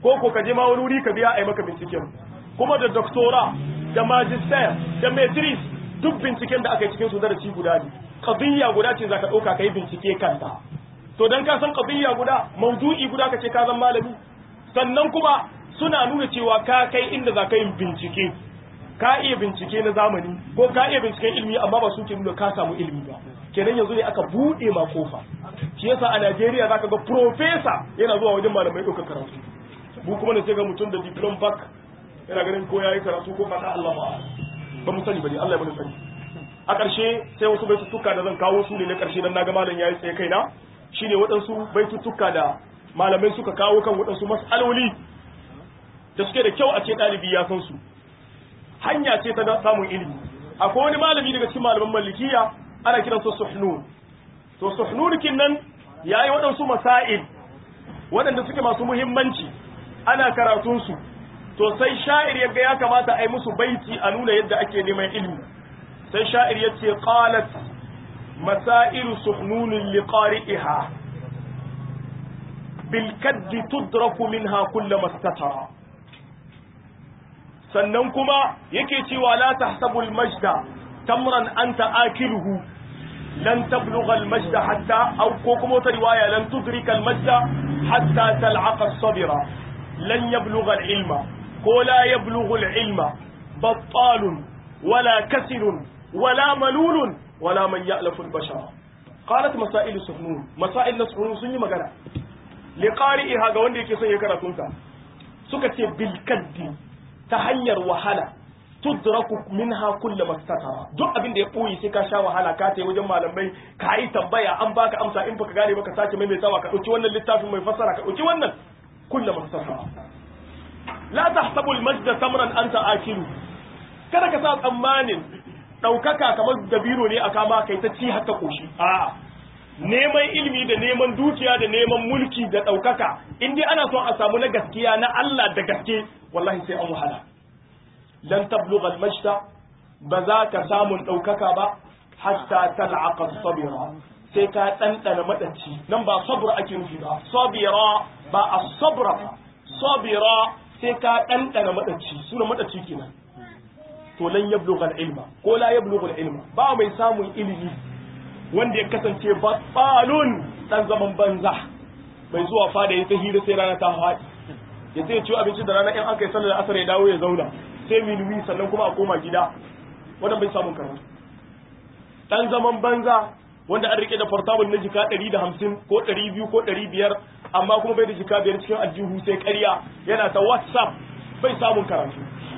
ko ko ka je ma wani wuri ka biya a yi maka binciken kuma da doctora da magister da maitris duk binciken da aka yi cikin su darasi guda ne qadiyya guda ce zaka dauka kai bincike kanta to dan ka san qadiyya guda mawdu'i guda kace ka zan malami sannan kuma suna nuna cewa ka kai inda zaka yin bincike ka iya bincike na zamani ko ka iya binciken ilimi amma ba su ke nuna ka samu ilimi ba kenan yanzu ne aka bude ma kofa shi yasa a Najeriya zaka ga professor yana zuwa wajen malamai ɗaukar karatu mu kuma ne sai ga mutum da diploma back yana ganin ko yayi karatu ko fata Allah ba ba mu sani bane Allah ya bani sani a ƙarshe sai wasu baitutuka da zan kawo su ne na ƙarshe dan naga malam yayi tsaye kaina shine waɗansu baitutuka da malamai suka kawo kan waɗansu mas'aloli da suke da kyau a ce ɗalibi ya san su hanya ce ta samun ilimi akwai wani malami daga cikin malaman malikiya ana kiransa suhnun to suhnun kin nan yayi waɗansu masail waɗanda suke masu muhimmanci ana karatun su to sai sha'ir ya ga ya kamata a yi musu baiti a nuna yadda ake neman ilimi sai sha'ir ya ce qalat masailu suhnunin liqari'iha bil kaddi tudraku minha kullama statara sannan kuma yake cewa la tahsabul majda tamran anta akiluhu lan tablugha al majda hatta aw ko kuma wata riwaya lan tudrika al majda hatta tal'aqa as-sabira lan yablugha al ilma ko la yablughu al ilma battalun wala kasirun wala malulun wala man ya'lafu al bashara qalat masail suhnun masail suhnun sun yi magana liqari'iha ga wanda yake son ya karatunta suka ce bil kaddi ta hanyar wahala tudraku minha kullu mastatara duk abin da ya boye sai ka sha wahala ka tayi wajen malamai ka yi tambaya an baka amsa in baka gane baka sake maimaitawa ka dauki wannan littafin mai fassara ka dauki wannan kullu mastatara la tahsabu al-majd samran anta akilu kada ka sa tsammanin daukaka kamar dabiro ne aka ma kai ta ci haka koshi a'a neman ilimi da neman dukiya da neman mulki da daukaka in dai ana son a samu na gaskiya na Allah da gaske wallahi sai an wahala lan tablugha al-majda ba za ka samun daukaka ba hatta tal'aqa as-sabira sai ka dandana madaci nan ba sabr ake nufi ba sabira ba as-sabra sabira sai ka dandana madaci suna madaci kenan to lan yablugha al-ilma ko la yablugha al-ilma ba mai samun ilimi wanda ya kasance batsalun dan zaman banza bai zuwa fada ya ta hira sai rana ta faɗi ya sai ciwo abinci da rana in aka yi sallar asar ya dawo ya zauna sai minuwi sannan kuma a koma gida wannan bai samun karatu dan zaman banza wanda an rike da portable na jika 150 ko 200 ko 500 amma kuma bai da jika biyar cikin aljihu sai ƙarya yana ta whatsapp bai samun karatu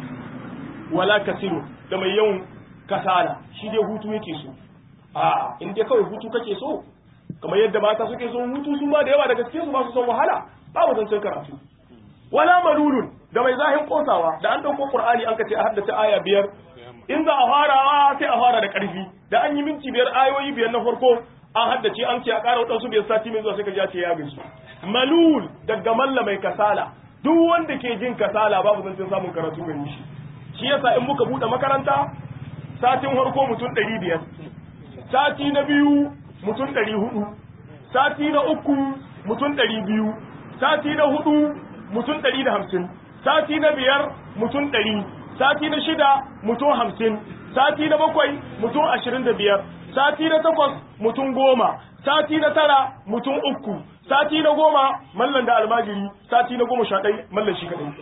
wala kasiru da mai yawan kasala shi dai hutu yake so a'a in dai kawai hutu kake so kamar yadda mata suke so hutu su ma da yawa daga cikin su ba su son wahala babu zancen karatu wala malulun da mai zahin kosawa da an dauko qur'ani an kace a haddace aya biyar in za a farawa sai a fara da karfi da an yi minti biyar ayoyi biyar na farko an haddace an ce a ƙara wadansu biyar sati mai zuwa sai ka ji ce ya gaji malul daga malla mai kasala duk wanda ke jin kasala babu zancen samun karatu gani shi shi yasa in muka bude makaranta satin farko mutum ɗari biyar sati na biyu mutum ɗari hudu sati na uku mutum ɗari biyu sati na hudu mutum ɗari da hamsin sati na biyar mutum ɗari sati na shida mutum hamsin sati na bakwai mutum ashirin da biyar sati na takwas mutum goma sati na tara mutum uku sati na goma mallan da almajiri sati na goma sha ɗai mallan shi kaɗai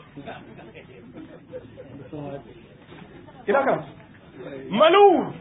ina kan malu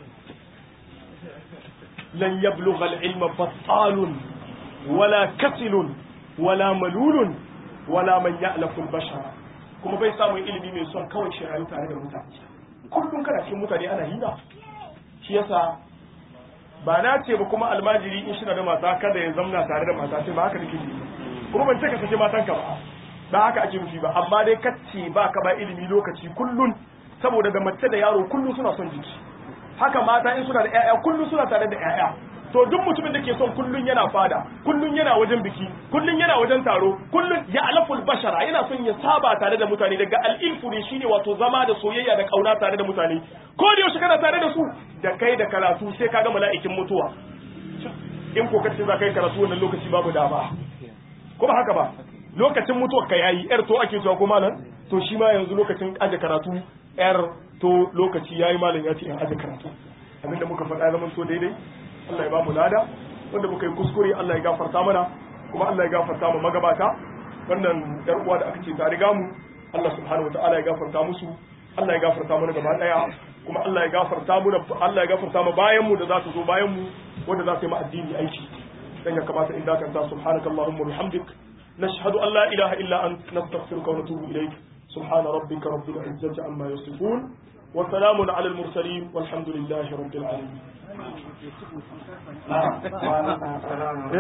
لن يبلغ العلم بطال ولا كسل ولا ملول ولا من يألف البشر kuma bai samun ilimi mai son kawai shi rayu tare da mutane kullum kana cikin mutane ana hira shi yasa ba na ce ba kuma almajiri in shi da mata kada ya zamna tare da mata sai ba haka nake yi kuma ban ce ka sake matanka ba ba haka ake nufi ba amma dai kacce ba ka ba ilimi lokaci kullun saboda da mace da yaro kullum suna son jiki haka mata in suna da ƴaƴa kullum suna tare da ƴaƴa to duk mutumin da ke son kullun yana fada kullun yana wajen biki kullun yana wajen taro kullun ya alaful bashara yana son ya saba tare da mutane daga al'ilfu ne shine wato zama da soyayya da kauna tare da mutane ko da yaushe kana tare da su da kai da karatu sai kaga mala'ikin mutuwa in ko kace za kai karatu wannan lokaci babu dama ko ba haka ba lokacin mutuwar ka yayi yar to ake cewa ko malam to shi ma yanzu lokacin aje karatu yar to lokaci yayi malam ya ce in aje karatu abinda muka faɗa zaman to daidai Allah ya ba mu lada wanda muka yi kuskure Allah ya gafarta mana kuma Allah ya gafarta mu magabata wannan yar uwa da aka ce ta riga mu Allah subhanahu wataala ya gafarta musu Allah ya gafarta mana gaba daya kuma Allah ya gafarta mu Allah ya gafarta mu bayan mu da za su zo bayan mu wanda za su yi mu addini aiki dan ya kamata in dakanta subhanakallahumma bihamdik nashhadu an la ilaha illa ant nastaghfiruka wa natubu ilayk سبحان ربك رب العزة عما يصفون وسلام على المرسلين والحمد لله رب العالمين